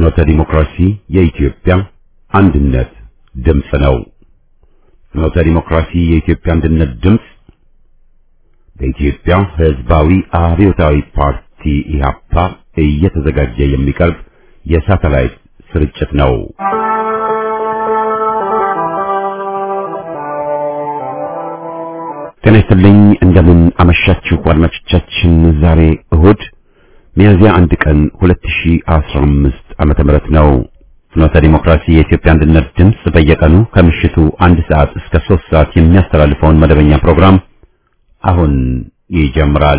ፍኖተ ዲሞክራሲ የኢትዮጵያ አንድነት ድምፅ ነው። ፍኖተ ዲሞክራሲ የኢትዮጵያ አንድነት ድምፅ በኢትዮጵያ ሕዝባዊ አብዮታዊ ፓርቲ ኢህአፓ እየተዘጋጀ የሚቀርብ የሳተላይት ስርጭት ነው። ጤና ይስጥልኝ። እንደምን አመሻችሁ አድማጮቻችን። ዛሬ እሁድ ሚያዝያ አንድ ቀን 2015 ዓመተ ምህረት ነው። ፍኖተ ዲሞክራሲ የኢትዮጵያ አንድነት ድምፅ በየቀኑ ከምሽቱ አንድ ሰዓት እስከ ሶስት ሰዓት የሚያስተላልፈውን መደበኛ ፕሮግራም አሁን ይጀምራል።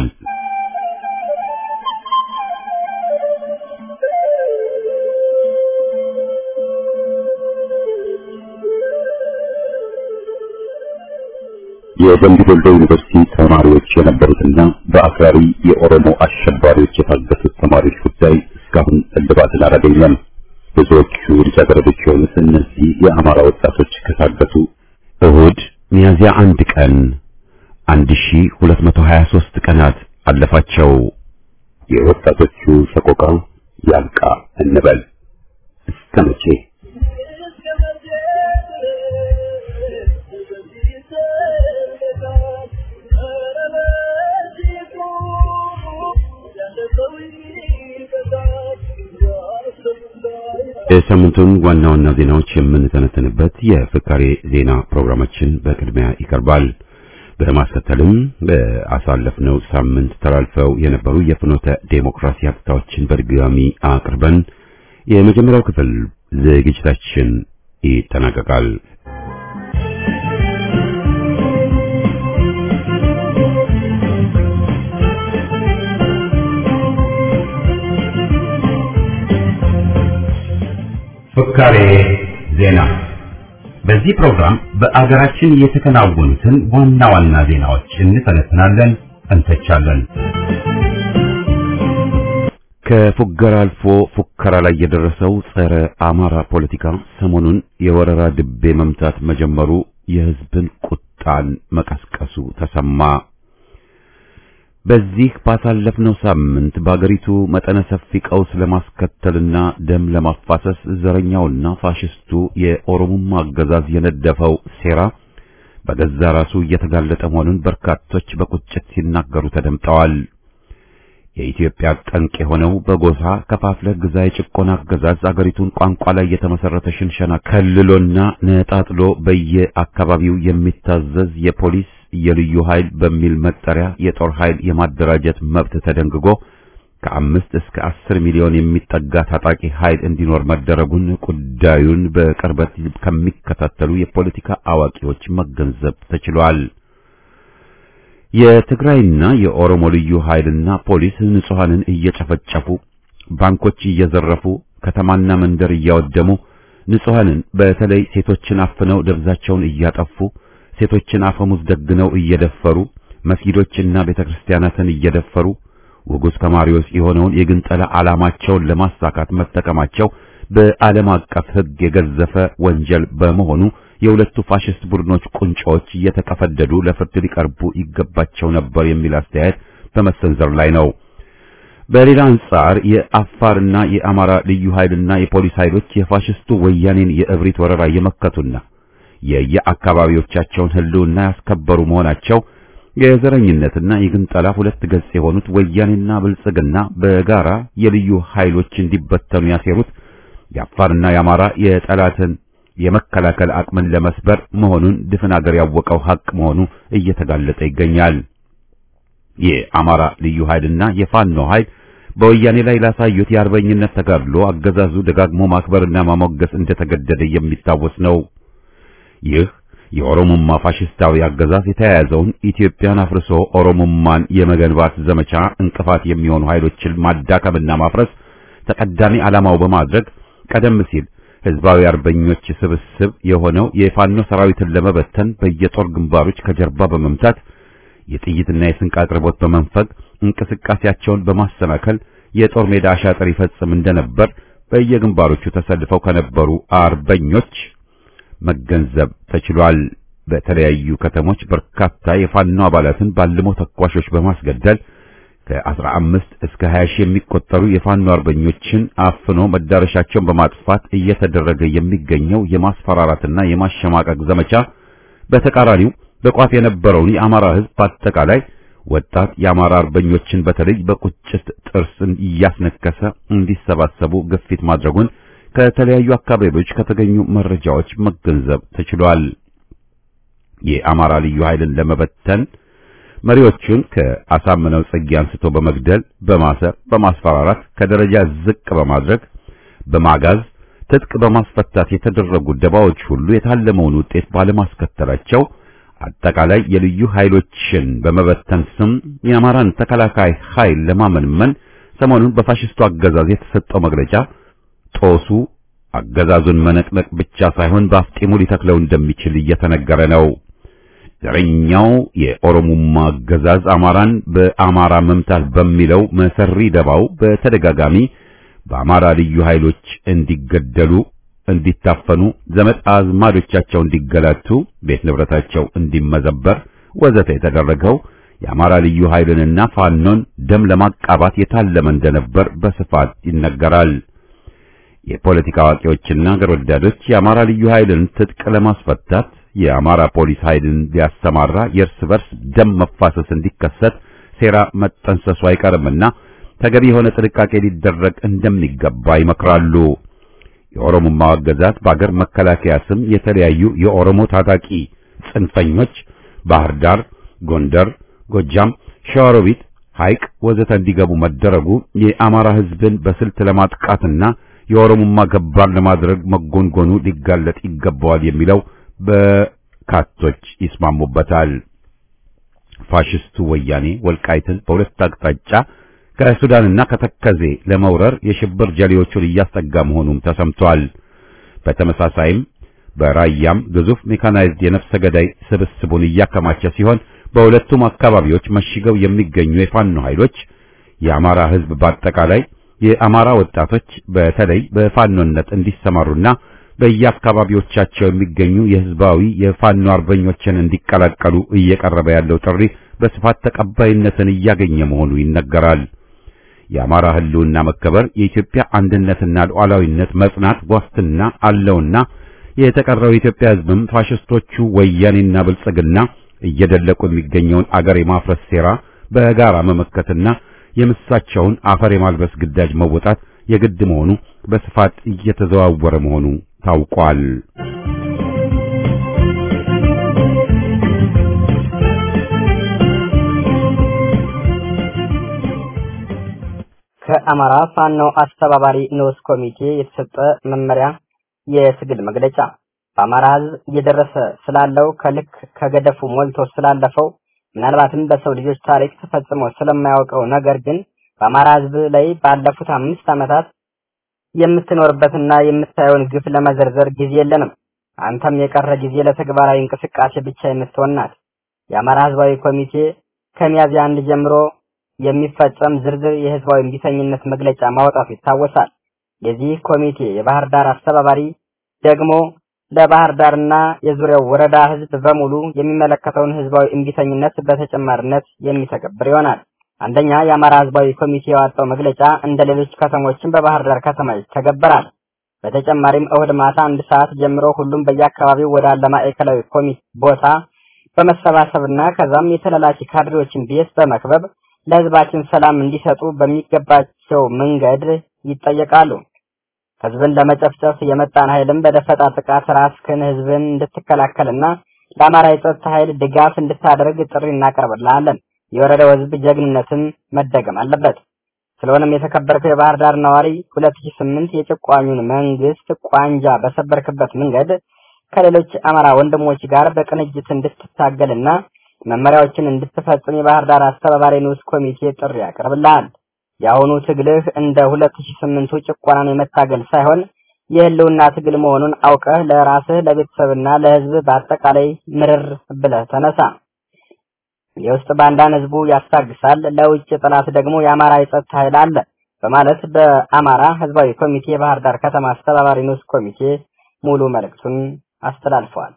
የደምቢ ዶሎ ዩኒቨርሲቲ ተማሪዎች የነበሩትና በአክራሪ የኦሮሞ አሸባሪዎች የታገቱት ተማሪዎች ጉዳይ እስካሁን እልባትን አላገኘም። ብዙዎቹ ልጃገረዶች የሆኑት እነዚህ የአማራ ወጣቶች ከታገቱ እሁድ ሚያዝያ አንድ ቀን 1223 ቀናት አለፋቸው። የወጣቶቹ ሰቆቃ ያልቃ እንበል እስከ መቼ? የሳምንቱን ዋና ዋና ዜናዎች የምንተነተንበት የፍካሬ ዜና ፕሮግራማችን በቅድሚያ ይቀርባል። በማስከተልም በአሳለፍነው ሳምንት ተላልፈው የነበሩ የፍኖተ ዴሞክራሲ ሀብታዎችን በድጋሚ አቅርበን የመጀመሪያው ክፍል ዝግጅታችን ይጠናቀቃል። ፍካሬ ዜና። በዚህ ፕሮግራም በአገራችን የተከናወኑትን ዋና ዋና ዜናዎች እንተነትናለን፣ እንተቻለን። ከፉገራ አልፎ ፉከራ ላይ የደረሰው ጸረ አማራ ፖለቲካ ሰሞኑን የወረራ ድቤ መምታት መጀመሩ የሕዝብን ቁጣን መቀስቀሱ ተሰማ። በዚህ ባሳለፍነው ሳምንት በአገሪቱ መጠነ ሰፊ ቀውስ ለማስከተልና ደም ለማፋሰስ ዘረኛውና ፋሽስቱ የኦሮሞማ አገዛዝ የነደፈው ሴራ በገዛ ራሱ እየተጋለጠ መሆኑን በርካቶች በቁጭት ሲናገሩ ተደምጠዋል። የኢትዮጵያ ጠንቅ የሆነው በጎሳ ከፋፍለ ግዛ የጭቆና አገዛዝ አገሪቱን ቋንቋ ላይ የተመሰረተ ሽንሸና ከልሎና ነጣጥሎ በየአካባቢው የሚታዘዝ የፖሊስ የልዩ ኃይል በሚል መጠሪያ የጦር ኃይል የማደራጀት መብት ተደንግጎ ከአምስት እስከ አስር ሚሊዮን የሚጠጋ ታጣቂ ኃይል እንዲኖር መደረጉን ጉዳዩን በቅርበት ከሚከታተሉ የፖለቲካ አዋቂዎች መገንዘብ ተችሏል። የትግራይና የኦሮሞ ልዩ ኃይልና ፖሊስ ንጹሐንን እየጨፈጨፉ ባንኮች እየዘረፉ ከተማና መንደር እያወደሙ ንጹሐንን በተለይ ሴቶችን አፍነው ደብዛቸውን እያጠፉ ሴቶችን አፈሙዝ ደግነው እየደፈሩ መስጊዶችና ቤተክርስቲያናትን እየደፈሩ ውጉዝ ከማሪዎስ የሆነውን የግንጠላ ዓላማቸውን ለማሳካት መጠቀማቸው በዓለም አቀፍ ሕግ የገዘፈ ወንጀል በመሆኑ የሁለቱ ፋሽስት ቡድኖች ቁንጮዎች እየተቀፈደዱ ለፍርድ ሊቀርቡ ይገባቸው ነበር የሚል አስተያየት በመሰንዘር ላይ ነው። በሌላ አንጻር የአፋርና የአማራ ልዩ ኃይልና የፖሊስ ኃይሎች የፋሽስቱ ወያኔን የእብሪት ወረራ የመከቱና የየአካባቢዎቻቸውን ሕልውና ያስከበሩ መሆናቸው የዘረኝነትና የግንጠላ ሁለት ገጽ የሆኑት ወያኔና ብልጽግና በጋራ የልዩ ኃይሎች እንዲበተኑ ያሴሩት የአፋርና የአማራ የጠላትን የመከላከል አቅምን ለመስበር መሆኑን ድፍን አገር ያወቀው ሐቅ መሆኑ እየተጋለጠ ይገኛል። የአማራ ልዩ ኃይልና የፋኖ ኃይል በወያኔ ላይ ላሳዩት የአርበኝነት ተጋድሎ አገዛዙ ደጋግሞ ማክበርና ማሞገስ እንደተገደደ የሚታወስ ነው። ይህ የኦሮሞማ ፋሽስታዊ አገዛዝ የተያያዘውን ኢትዮጵያን አፍርሶ ኦሮሞማን የመገንባት ዘመቻ እንቅፋት የሚሆኑ ኃይሎችን ማዳከምና ማፍረስ ተቀዳሚ ዓላማው በማድረግ ቀደም ሲል ህዝባዊ አርበኞች ስብስብ የሆነው የፋኖ ሰራዊትን ለመበተን በየጦር ግንባሮች ከጀርባ በመምታት የጥይትና የስንቅ አቅርቦት በመንፈግ እንቅስቃሴያቸውን በማሰናከል የጦር ሜዳ አሻጥር ይፈጽም እንደነበር በየግንባሮቹ ተሰልፈው ከነበሩ አርበኞች መገንዘብ ተችሏል። በተለያዩ ከተሞች በርካታ የፋኖ አባላትን ባልሞ ተኳሾች በማስገደል ከ15 እስከ 20 ሺህ የሚቆጠሩ የፋኖ አርበኞችን አፍኖ መዳረሻቸውን በማጥፋት እየተደረገ የሚገኘው የማስፈራራትና የማሸማቀቅ ዘመቻ በተቃራኒው በቋፍ የነበረውን የአማራ ሕዝብ በአጠቃላይ ወጣት የአማራ አርበኞችን በተለይ በቁጭት ጥርስን እያስነከሰ እንዲሰባሰቡ ግፊት ማድረጉን ከተለያዩ አካባቢዎች ከተገኙ መረጃዎች መገንዘብ ተችሏል። የአማራ ልዩ ኃይልን ለመበተን መሪዎቹን ከአሳምነው ጽጌ አንስቶ በመግደል በማሰር በማስፈራራት ከደረጃ ዝቅ በማድረግ በማጋዝ ትጥቅ በማስፈታት የተደረጉ ደባዎች ሁሉ የታለመውን ውጤት ባለማስከተላቸው አጠቃላይ የልዩ ኃይሎችን በመበተን ስም የአማራን ተከላካይ ኃይል ለማመንመን ሰሞኑን በፋሽስቱ አገዛዝ የተሰጠው መግለጫ ጦሱ አገዛዙን መነቅነቅ ብቻ ሳይሆን በአፍጢሙ ሊተክለው እንደሚችል እየተነገረ ነው። ዘረኛው የኦሮሞማ አገዛዝ አማራን በአማራ መምታት በሚለው መሰሪ ደባው በተደጋጋሚ በአማራ ልዩ ኃይሎች እንዲገደሉ፣ እንዲታፈኑ፣ ዘመድ አዝማዶቻቸው እንዲገላቱ፣ ቤት ንብረታቸው እንዲመዘበር ወዘተ የተደረገው የአማራ ልዩ ኃይልንና ፋኖን ደም ለማቃባት የታለመ እንደነበር በስፋት ይነገራል። የፖለቲካ አዋቂዎችና አገር ወዳዶች የአማራ ልዩ ኃይልን ትጥቅ ለማስፈታት የአማራ ፖሊስ ኃይልን ሊያሰማራ የእርስ በርስ ደም መፋሰስ እንዲከሰት ሴራ መጠንሰሱ አይቀርምና ተገቢ የሆነ ጥንቃቄ ሊደረግ እንደሚገባ ይመክራሉ። የኦሮሞማው አገዛዝ በአገር መከላከያ ስም የተለያዩ የኦሮሞ ታጣቂ ጽንፈኞች ባህር ዳር፣ ጎንደር፣ ጎጃም፣ ሸዋሮቢት፣ ሐይቅ ወዘተ እንዲገቡ መደረጉ የአማራ ሕዝብን በስልት ለማጥቃትና የኦሮሞማ ገባር ለማድረግ መጎንጎኑ ሊጋለጥ ይገባዋል የሚለው በካቶች ይስማሙበታል። ፋሽስቱ ወያኔ ወልቃይትን በሁለት አቅጣጫ ከሱዳንና ከተከዜ ለመውረር የሽብር ጀሌዎቹን እያስጠጋ መሆኑም ተሰምቷል። በተመሳሳይም በራያም ግዙፍ ሜካናይዝድ የነፍሰ ገዳይ ስብስቡን እያከማቸ ሲሆን በሁለቱም አካባቢዎች መሽገው የሚገኙ የፋኖ ኃይሎች የአማራ ሕዝብ በአጠቃላይ የአማራ ወጣቶች በተለይ በፋኖነት እንዲሰማሩና በየአካባቢዎቻቸው የሚገኙ የህዝባዊ የፋኖ አርበኞችን እንዲቀላቀሉ እየቀረበ ያለው ጥሪ በስፋት ተቀባይነትን እያገኘ መሆኑ ይነገራል። የአማራ ህልውና መከበር የኢትዮጵያ አንድነትና ሉዓላዊነት መጽናት ዋስትና አለውና የተቀረው የኢትዮጵያ ህዝብም ፋሽስቶቹ ወያኔና ብልጽግና እየደለቁ የሚገኘውን አገር የማፍረስ ሴራ በጋራ መመከትና የምሳቸውን አፈር የማልበስ ግዳጅ መወጣት የግድ መሆኑ በስፋት እየተዘዋወረ መሆኑ ታውቋል። ከአማራ ፋኖ አስተባባሪ ንዑስ ኮሚቴ የተሰጠ መመሪያ የትግል መግለጫ በአማራ ህዝብ እየደረሰ ስላለው ከልክ ከገደፉ ሞልቶ ስላለፈው ምናልባትም በሰው ልጆች ታሪክ ተፈጽሞ ስለማያውቀው ነገር ግን በአማራ ህዝብ ላይ ባለፉት አምስት ዓመታት የምትኖርበትና የምታየውን ግፍ ለመዘርዘር ጊዜ የለንም። አንተም የቀረ ጊዜ ለተግባራዊ እንቅስቃሴ ብቻ የምትሆን ናት። የአማራ ህዝባዊ ኮሚቴ ከሚያዝያ አንድ ጀምሮ የሚፈጸም ዝርዝር የህዝባዊ እምቢተኝነት መግለጫ ማውጣቱ ይታወሳል። የዚህ ኮሚቴ የባህር ዳር አስተባባሪ ደግሞ ለባህር ዳርና የዙሪያው ወረዳ ህዝብ በሙሉ የሚመለከተውን ህዝባዊ እምቢተኝነት በተጨማሪነት የሚተገብር ይሆናል። አንደኛ የአማራ ህዝባዊ ኮሚቴ ያወጣው መግለጫ እንደ ሌሎች ከተሞችን በባህር ዳር ከተማ ይተገበራል። በተጨማሪም እሁድ ማታ አንድ ሰዓት ጀምሮ ሁሉም በየአካባቢው ወዳለ ማዕከላዊ ኮሚቴ ቦታ በመሰባሰብና ከዛም የተላላኪ ካድሬዎችን ቤት በመክበብ ለህዝባችን ሰላም እንዲሰጡ በሚገባቸው መንገድ ይጠየቃሉ። ህዝብን ለመጨፍጨፍ የመጣን ኃይልም በደፈጣ ጥቃት ራስህን ህዝብን እንድትከላከልና ለአማራ የጸጥታ ኃይል ድጋፍ እንድታደርግ ጥሪ እናቀርብልሃለን። የወረዳው ህዝብ ጀግንነትን መደገም አለበት። ስለሆነም የተከበርከው የባህር ዳር ነዋሪ 2008 የጭቋኙን መንግስት ቋንጃ በሰበርክበት መንገድ ከሌሎች አማራ ወንድሞች ጋር በቅንጅት እንድትታገልና መመሪያዎችን እንድትፈጽም የባህር ዳር አስተባባሪ ንዑስ ኮሚቴ ጥሪ ያቀርብልሃል። የአሁኑ ትግልህ እንደ 2008ቱ ጭቆናን የመታገል ሳይሆን የህልውና ትግል መሆኑን አውቀህ ለራስህ ለቤተሰብና ለህዝብ በአጠቃላይ ምርር ብለህ ተነሳ። የውስጥ ባንዳን ህዝቡ ያስታግሳል፣ ለውጭ ጠላት ደግሞ የአማራ የጸጥታ ኃይል አለ በማለት በአማራ ህዝባዊ ኮሚቴ የባህር ዳር ከተማ አስተባባሪ ንዑስ ኮሚቴ ሙሉ መልእክቱን አስተላልፈዋል።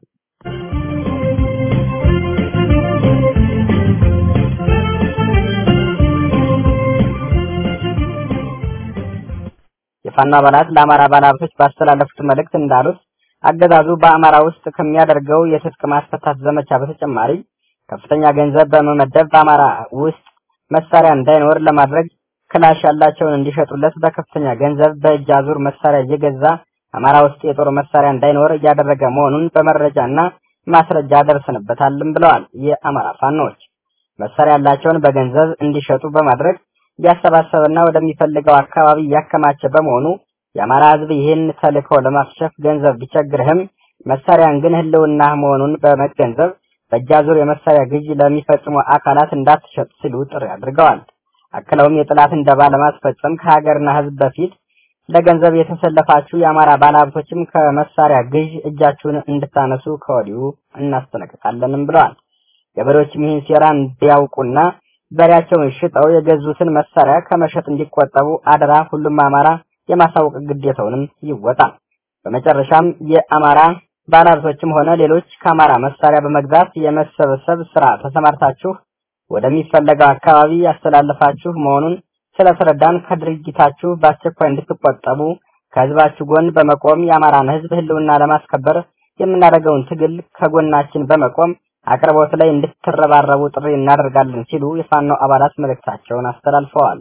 የፋኖ አባላት ለአማራ ባለሀብቶች ባስተላለፉት መልእክት እንዳሉት አገዛዙ በአማራ ውስጥ ከሚያደርገው የትጥቅ ማስፈታት ዘመቻ በተጨማሪ ከፍተኛ ገንዘብ በመመደብ በአማራ ውስጥ መሳሪያ እንዳይኖር ለማድረግ ክላሽ ያላቸውን እንዲሸጡለት በከፍተኛ ገንዘብ በእጅ አዙር መሳሪያ እየገዛ አማራ ውስጥ የጦር መሳሪያ እንዳይኖር እያደረገ መሆኑን በመረጃና ማስረጃ ደርሰንበታልም ብለዋል። የአማራ ፋኖዎች መሳሪያ ያላቸውን በገንዘብ እንዲሸጡ በማድረግ እያሰባሰበና ወደሚፈልገው አካባቢ እያከማቸ በመሆኑ የአማራ ሕዝብ ይህን ተልዕኮ ለማክሸፍ ገንዘብ ቢቸግርህም መሳሪያን ግን ህልውና መሆኑን በመገንዘብ በእጅ አዙር የመሳሪያ ግዢ ለሚፈጽሙ አካላት እንዳትሸጥ ሲሉ ጥሪ አድርገዋል። አክለውም የጥላትን ደባ ለማስፈጸም ከሀገርና ሕዝብ በፊት ለገንዘብ የተሰለፋችሁ የአማራ ባለሀብቶችም ከመሳሪያ ግዥ እጃችሁን እንድታነሱ ከወዲሁ እናስጠነቅቃለንም ብለዋል። ገበሬዎችም ይህን ሴራ እንዲያውቁና በሬያቸውን ሽጠው የገዙትን መሳሪያ ከመሸጥ እንዲቆጠቡ አደራ ሁሉም አማራ የማሳወቅ ግዴታውንም ይወጣ። በመጨረሻም የአማራ ባለሀብቶችም ሆነ ሌሎች ከአማራ መሳሪያ በመግዛት የመሰብሰብ ስራ ተሰማርታችሁ ወደሚፈለገው አካባቢ ያስተላልፋችሁ መሆኑን ስለተረዳን ከድርጊታችሁ በአስቸኳይ እንድትቆጠቡ ከህዝባችሁ ጎን በመቆም የአማራን ህዝብ ህልውና ለማስከበር የምናደርገውን ትግል ከጎናችን በመቆም አቅርቦት ላይ እንድትረባረቡ ጥሪ እናደርጋለን ሲሉ የፋኖ አባላት መልእክታቸውን አስተላልፈዋል።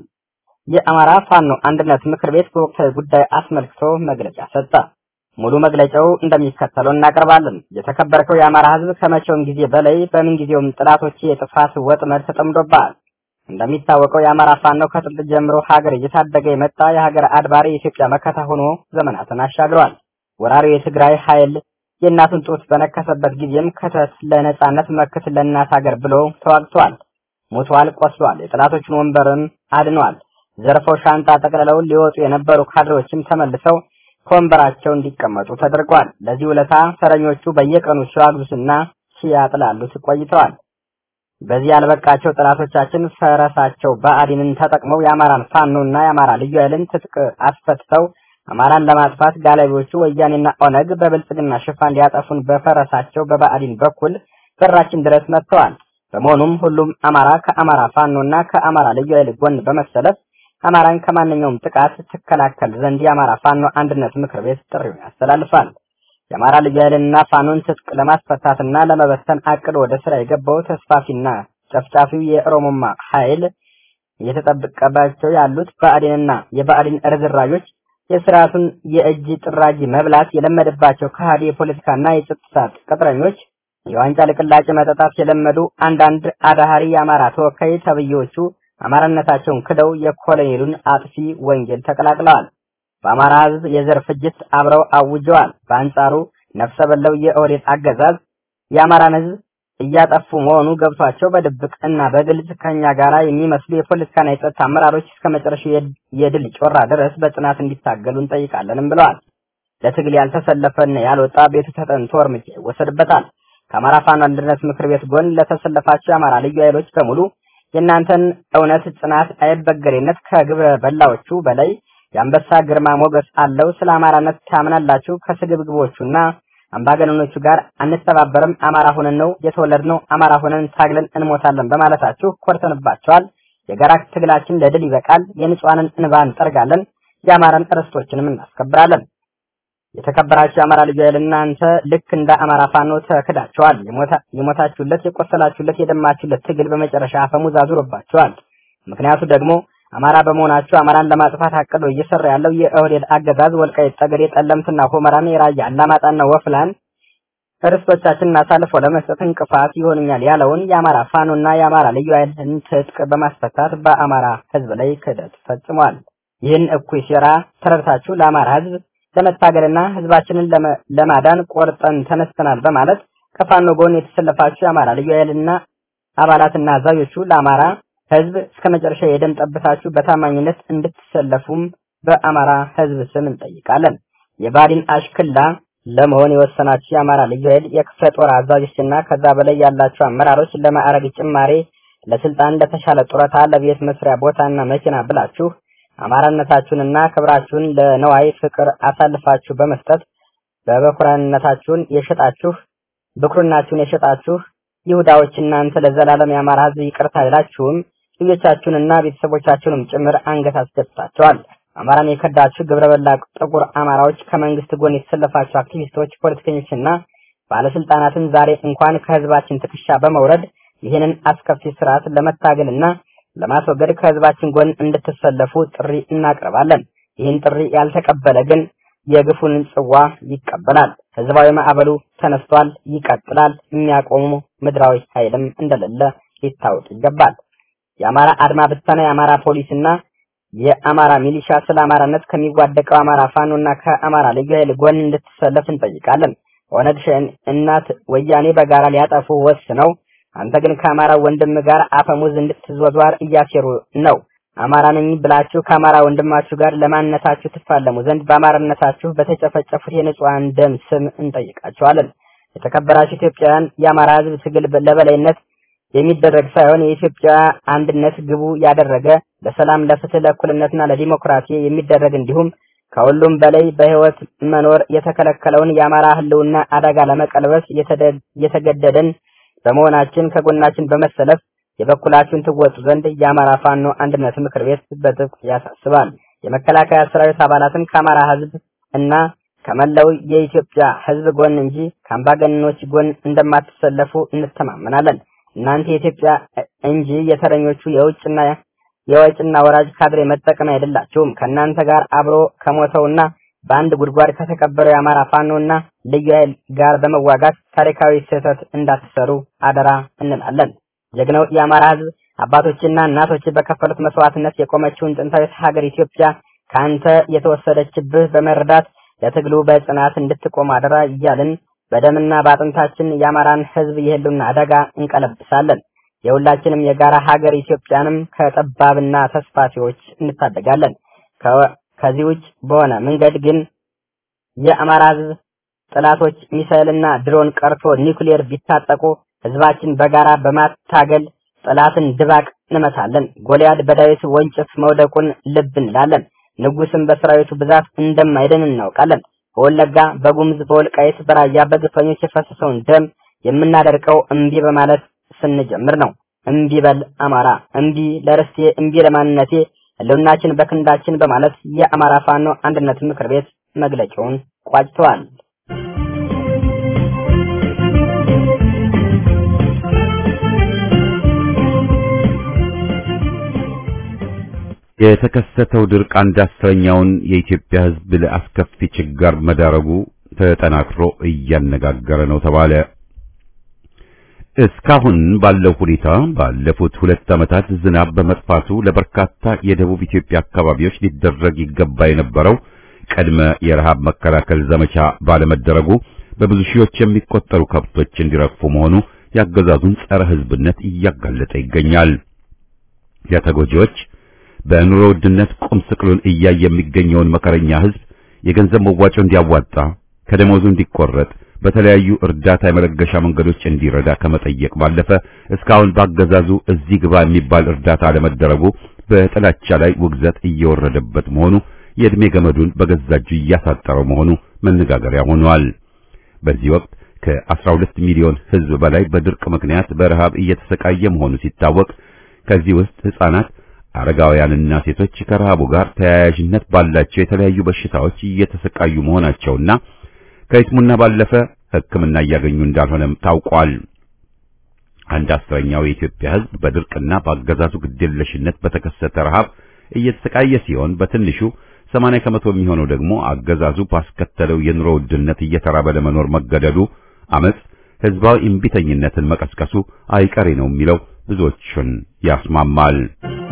የአማራ ፋኖ አንድነት ምክር ቤት በወቅታዊ ጉዳይ አስመልክቶ መግለጫ ሰጠ። ሙሉ መግለጫው እንደሚከተለው እናቀርባለን። የተከበርከው የአማራ ህዝብ ከመቼውም ጊዜ በላይ በምንጊዜውም ጥላቶች የጥፋት ወጥመድ ተጠምዶብሃል። እንደሚታወቀው የአማራ ፋኖ ከጥንት ጀምሮ ሀገር እየታደገ የመጣ የሀገር አድባሪ የኢትዮጵያ መከታ ሆኖ ዘመናትን አሻግሯል። ወራሪው የትግራይ ኃይል የእናቱን ጡት በነከሰበት ጊዜም ከተት ለነጻነት መክት ለእናት ሀገር ብሎ ተዋግቷል። ሞቷል፣ ቆስሏል። የጠላቶችን ወንበርም አድኗል። ዘርፈው ሻንጣ ጠቅልለው ሊወጡ የነበሩ ካድሬዎችም ተመልሰው ከወንበራቸው እንዲቀመጡ ተደርጓል። ለዚህ ውለታ ተረኞቹ በየቀኑ ሲዋግዙትና ሲያጥላሉት ቆይተዋል። በዚህ ያልበቃቸው ጠላቶቻችን ፈረሳቸው ብአዴንን ተጠቅመው የአማራን ፋኖና የአማራ ልዩ ኃይልን ትጥቅ አስፈትተው አማራን ለማጥፋት ጋላቢዎቹ ወያኔና ኦነግ በብልጽግና ሽፋን ሊያጠፉን በፈረሳቸው በብአዴን በኩል በራችን ድረስ መጥተዋል። በመሆኑም ሁሉም አማራ ከአማራ ፋኖና ከአማራ ልዩ ኃይል ጎን በመሰለፍ አማራን ከማንኛውም ጥቃት ትከላከል ዘንድ የአማራ ፋኖ አንድነት ምክር ቤት ጥሪውን ያስተላልፋል። የአማራ ልዩ ኃይልንና ፋኖን ትጥቅ ለማስፈታትና ለመበተን አቅዶ ወደ ስራ የገባው ተስፋፊና ጨፍጫፊው የኦሮሞማ ኃይል እየተጠበቀባቸው ያሉት ብአዴንና የብአዴን ርዝራዦች የስርዓቱን የእጅ ጥራጊ መብላት የለመደባቸው ከሃዲ የፖለቲካና የጸጥታ ቅጥረኞች የዋንጫ ልቅላጭ መጠጣት የለመዱ አንዳንድ አዳሃሪ የአማራ ተወካይ ተብዬዎቹ አማራነታቸውን ክደው የኮሎኔሉን አጥፊ ወንጌል ተቀላቅለዋል። በአማራ ሕዝብ የዘር ፍጅት አብረው አውጀዋል። በአንጻሩ ነፍሰ በለው የኦህዴድ አገዛዝ የአማራን ሕዝብ እያጠፉ መሆኑ ገብቷቸው በድብቅ እና በግልጽ ከኛ ጋራ የሚመስሉ የፖለቲካና የጸጥታ አመራሮች እስከ መጨረሻው የድል ጮራ ድረስ በጽናት እንዲታገሉ እንጠይቃለንም ብለዋል። ለትግል ያልተሰለፈና ያልወጣ ቤቱ ተጠንቶ እርምጃ ይወሰድበታል። ከአማራ ፋኖ አንድነት ምክር ቤት ጎን ለተሰለፋቸው የአማራ ልዩ ኃይሎች በሙሉ የእናንተን እውነት፣ ጽናት፣ አይበገሬነት ከግብረ በላዎቹ በላይ የአንበሳ ግርማ ሞገስ አለው። ስለ አማራነት ታምናላችሁ። ከስግብግቦቹና አምባገነኖቹ ጋር አንተባበርም። አማራ ሆነን ነው የተወለድነው። አማራ ሆነን ታግለን እንሞታለን በማለታችሁ ኮርተንባቸዋል። የጋራ ትግላችን ለድል ይበቃል። የንጹሐንን እንባ እንጠርጋለን። የአማራን ርስቶችንም እናስከብራለን። የተከበራችሁ የአማራ ልዩ ኃይል እናንተ ልክ እንደ አማራ ፋኖ ተክዳችኋል። የሞታችሁለት፣ የቆሰላችሁለት፣ የደማችሁለት ትግል በመጨረሻ አፈሙዝ አዙሮባችኋል። ምክንያቱ ደግሞ አማራ በመሆናችሁ አማራን ለማጥፋት አቅዶ እየሰራ ያለው የኦህዴድ አገዛዝ ወልቃይት፣ ጠገዴ፣ ጠለምትና ሁመራን፣ የራያ አላማጣና ወፍላን ርስቶቻችንን አሳልፎ ለመስጠት እንቅፋት ይሆኑኛል ያለውን የአማራ ፋኖና የአማራ ልዩ ኃይልን ትጥቅ በማስፈታት በአማራ ሕዝብ ላይ ክህደት ፈጽሟል። ይህን እኩይ ሴራ ተረድታችሁ ለአማራ ሕዝብ ለመታገልና ሕዝባችንን ለማዳን ቆርጠን ተነስተናል በማለት ከፋኖ ጎን የተሰለፋችሁ የአማራ ልዩ ኃይልና አባላትና አዛዦቹ ለአማራ ህዝብ እስከ መጨረሻ የደም ጠብታችሁ በታማኝነት እንድትሰለፉም በአማራ ህዝብ ስም እንጠይቃለን። የባዲን አሽክላ ለመሆን የወሰናችሁ የአማራ ልዩ ኃይል የክፍለ ጦር አዛዦችና ከዛ በላይ ያላችሁ አመራሮች ለማዕረግ ጭማሬ፣ ለስልጣን፣ ለተሻለ ጡረታ፣ ለቤት መስሪያ ቦታና መኪና ብላችሁ አማራነታችሁንና ክብራችሁን ለነዋይ ፍቅር አሳልፋችሁ በመስጠት በበኩራነታችሁን የሸጣችሁ ብኩርናችሁን የሸጣችሁ ይሁዳዎች እናንተ ለዘላለም የአማራ ህዝብ ይቅርታ አይላችሁም። ልጆቻችሁንና ቤተሰቦቻችሁንም ጭምር አንገት አስደፍታችኋል። አማራን የከዳችሁ ግብረ በላ ጥቁር አማራዎች ከመንግስት ጎን የተሰለፋችሁ አክቲቪስቶች፣ ፖለቲከኞችና ባለስልጣናትን ዛሬ እንኳን ከህዝባችን ትከሻ በመውረድ ይህንን አስከፊ ስርዓት ለመታገልና ለማስወገድ ከህዝባችን ጎን እንድትሰለፉ ጥሪ እናቀርባለን። ይህን ጥሪ ያልተቀበለ ግን የግፉን ጽዋ ይቀበላል። ህዝባዊ ማዕበሉ ተነስቷል፣ ይቀጥላል። የሚያቆሙ ምድራዊ ኃይልም እንደሌለ ሊታወቅ ይገባል። የአማራ አድማ ብተና፣ የአማራ ፖሊስና የአማራ ሚሊሻ ስለ አማራነት ከሚዋደቀው አማራ ፋኖና ከአማራ ልዩ ኃይል ጎን እንድትሰለፍ እንጠይቃለን። ኦነግ ሸኔ እናት ወያኔ በጋራ ሊያጠፉ ወስነው አንተ ግን ከአማራ ወንድም ጋር አፈሙዝ እንድትዟዟር እያሴሩ ነው። አማራ ነኝ ብላችሁ ከአማራ ወንድማችሁ ጋር ለማንነታችሁ ትፋለሙ ዘንድ በአማራነታችሁ በተጨፈጨፉት የንጹሐን ደም ስም እንጠይቃችኋለን። የተከበራችሁ ኢትዮጵያውያን የአማራ ህዝብ ትግል ለበላይነት የሚደረግ ሳይሆን የኢትዮጵያ አንድነት ግቡ ያደረገ ለሰላም፣ ለፍትህ፣ ለእኩልነትና ለዲሞክራሲ የሚደረግ እንዲሁም ከሁሉም በላይ በህይወት መኖር የተከለከለውን የአማራ ህልውና አደጋ ለመቀልበስ የተገደደን በመሆናችን ከጎናችን በመሰለፍ የበኩላችሁን ትወጡ ዘንድ የአማራ ፋኖ አንድነት ምክር ቤት በጥብቅ ያሳስባል። የመከላከያ ሰራዊት አባላትን ከአማራ ህዝብ እና ከመላው የኢትዮጵያ ህዝብ ጎን እንጂ ከአምባገነኖች ጎን እንደማትሰለፉ እንተማመናለን። እናንተ የኢትዮጵያ እንጂ የተረኞቹ የውጭና የወጭና ወራጅ ካድሬ መጠቀም አይደላችሁም። ከእናንተ ጋር አብሮ ከሞተውና በአንድ ጉድጓድ ከተቀበረው የአማራ ፋኖና ልዩ ኃይል ጋር በመዋጋት ታሪካዊ ስህተት እንዳትሰሩ አደራ እንላለን። ጀግናው የአማራ ህዝብ አባቶችና እናቶች በከፈሉት መስዋዕትነት የቆመችውን ጥንታዊት ሀገር ኢትዮጵያ ከአንተ የተወሰደችብህ በመረዳት ለትግሉ በጽናት እንድትቆም አደራ እያልን በደምና በአጥንታችን የአማራን ህዝብ የህልውና አደጋ እንቀለብሳለን። የሁላችንም የጋራ ሀገር ኢትዮጵያንም ከጠባብና ተስፋፊዎች እንታደጋለን። ከዚህ ውጭ በሆነ መንገድ ግን የአማራ ህዝብ ጥላቶች ሚሳኤልና ድሮን ቀርቶ ኒውክሌር ቢታጠቁ ህዝባችን በጋራ በማታገል ጥላትን ድባቅ እንመታለን። ጎልያድ በዳዊት ወንጭፍ መውደቁን ልብ እንላለን። ንጉስም በሰራዊቱ ብዛት እንደማይድን እናውቃለን። በወለጋ፣ በጉምዝ፣ በወልቃይት፣ በራያ በግፈኞች የፈሰሰውን ደም የምናደርቀው እምቢ በማለት ስንጀምር ነው። እምቢ በል አማራ፣ እምቢ ለርስቴ፣ እምቢ ለማንነቴ፣ ህልውናችን በክንዳችን በማለት የአማራ ፋኖ አንድነት ምክር ቤት መግለጫውን ቋጭተዋል። የተከሰተው ድርቅ አንድ አስረኛውን የኢትዮጵያ ህዝብ ለአስከፊ ችጋር መዳረጉ ተጠናክሮ እያነጋገረ ነው ተባለ። እስካሁን ባለው ሁኔታ ባለፉት ሁለት ዓመታት ዝናብ በመጥፋቱ ለበርካታ የደቡብ ኢትዮጵያ አካባቢዎች ሊደረግ ይገባ የነበረው ቅድመ የረሃብ መከላከል ዘመቻ ባለመደረጉ በብዙ ሺዎች የሚቆጠሩ ከብቶች እንዲረግፉ መሆኑ ያገዛዙን ጸረ ህዝብነት እያጋለጠ ይገኛል። የተጎጂዎች በኑሮ ውድነት ቁም ስቅሉን እያየ የሚገኘውን መከረኛ ህዝብ የገንዘብ መዋጮ እንዲያዋጣ ከደሞዙ እንዲቆረጥ በተለያዩ እርዳታ የመለገሻ መንገዶች እንዲረዳ ከመጠየቅ ባለፈ እስካሁን ባገዛዙ እዚህ ግባ የሚባል እርዳታ አለመደረጉ በጥላቻ ላይ ውግዘት እየወረደበት መሆኑ የዕድሜ ገመዱን በገዛ እጁ እያሳጠረው መሆኑ መነጋገሪያ ሆኗል። በዚህ ወቅት ከ12 ሚሊዮን ህዝብ በላይ በድርቅ ምክንያት በረሃብ እየተሰቃየ መሆኑ ሲታወቅ ከዚህ ውስጥ ህፃናት አረጋውያንና ሴቶች ከረሃቡ ጋር ተያያዥነት ባላቸው የተለያዩ በሽታዎች እየተሰቃዩ መሆናቸውና ከይስሙና ባለፈ ሕክምና እያገኙ እንዳልሆነም ታውቋል። አንድ አስረኛው የኢትዮጵያ ህዝብ በድርቅና በአገዛዙ ግዴለሽነት በተከሰተ ረሃብ እየተሰቃየ ሲሆን በትንሹ 80 ከመቶ የሚሆነው ደግሞ አገዛዙ ባስከተለው የኑሮ ውድነት እየተራበ ለመኖር መገደዱ አመጽ ህዝባዊ እምቢተኝነትን መቀስቀሱ አይቀሬ ነው የሚለው ብዙዎችን ያስማማል።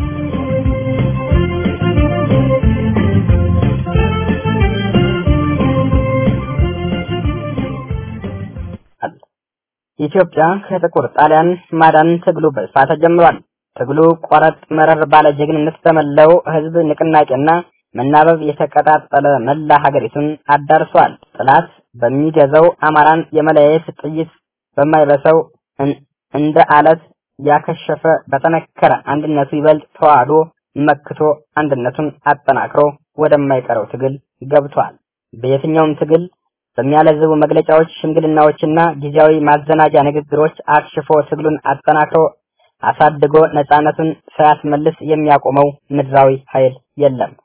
ኢትዮጵያ ከጥቁር ጣሊያን ማዳን ትግሉ በስፋት ተጀምሯል። ትግሉ ቆረጥ መረር ባለ ጀግንነት በመላው ህዝብ ንቅናቄና መናበብ የተቀጣጠለ መላ ሀገሪቱን አዳርሷል። ጥላት በሚገዛው አማራን የመለያየት ጥይት በማይበሰው እንደ አለት ያከሸፈ በጠነከረ አንድነቱ ይበልጥ ተዋህዶ መክቶ አንድነቱን አጠናክሮ ወደማይቀረው ትግል ገብቷል። በየትኛውም ትግል በሚያለዝቡ መግለጫዎች፣ ሽምግልናዎችና ጊዜያዊ ማዘናጃ ንግግሮች አክሽፎ ትግሉን አጠናክሮ አሳድጎ ነፃነቱን ሳያስመልስ የሚያቆመው ምድራዊ ኃይል የለም።